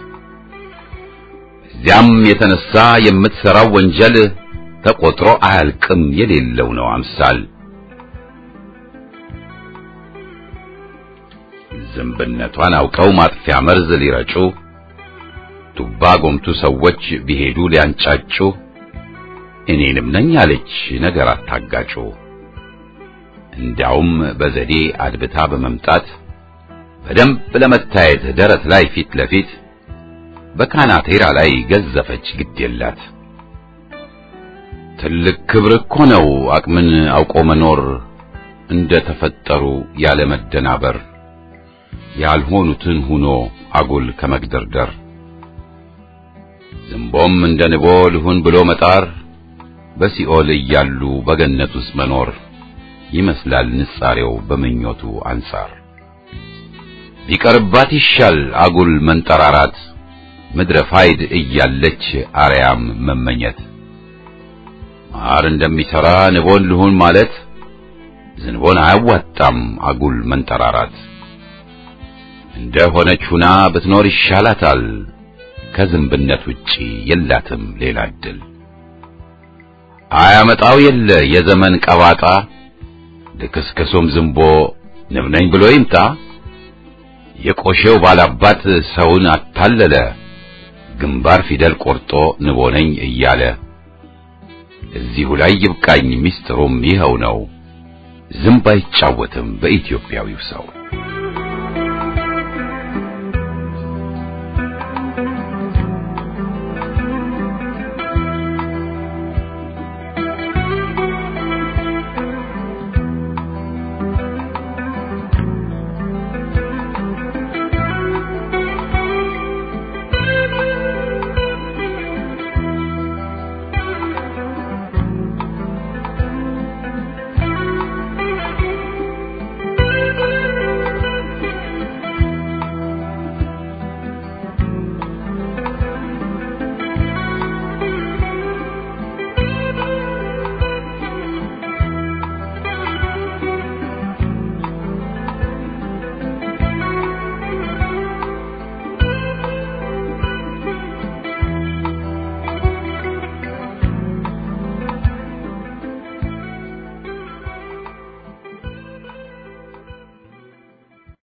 እዚያም የተነሳ የምትሠራው ወንጀል ተቆጥሮ አያልቅም የሌለው ነው አምሳል። ዝንብነቷን አውቀው ማጥፊያ መርዝ ሊረጩ ቱባ ጎምቱ ሰዎች ቢሄዱ ሊያንጫጩ እኔንም ነኝ አለች ነገር አታጋጩ። እንዲያውም በዘዴ አድብታ በመምጣት በደንብ ለመታየት ደረት ላይ ፊት ለፊት በካናቴራ ላይ ገዘፈች ግድ የላት። ትልቅ ክብር እኮ ነው አቅምን አውቆ መኖር እንደ ተፈጠሩ ያለ መደናበር ያልሆኑትን ሁኖ አጉል ከመግደርደር ዝንቦም እንደ ንቦ ልሁን ብሎ መጣር በሲኦል እያሉ በገነት ውስጥ መኖር ይመስላል ንጻሬው በምኞቱ አንጻር ቢቀርባት ይሻል አጉል መንጠራራት ምድረ ፋይድ እያለች አርያም መመኘት ማር እንደሚሠራ ንቦን ልሁን ማለት ዝንቦን አያዋጣም አጉል መንጠራራት እንደ ሆነች ሁና ብትኖር ይሻላታል ከዝንብነት ውጪ የላትም ሌላ እድል አያመጣው የለ የዘመን ቀባጣ ልክስክሱም ዝንቦ ንብ ነኝ ብሎ ይምጣ የቆሼው ባላባት ሰውን አታለለ ግንባር ፊደል ቆርጦ ንቦ ነኝ እያለ እዚሁ ላይ ይብቃኝ ሚስጥሩም ይኸው ነው ዝንብ አይጫወትም በኢትዮጵያዊው ሰው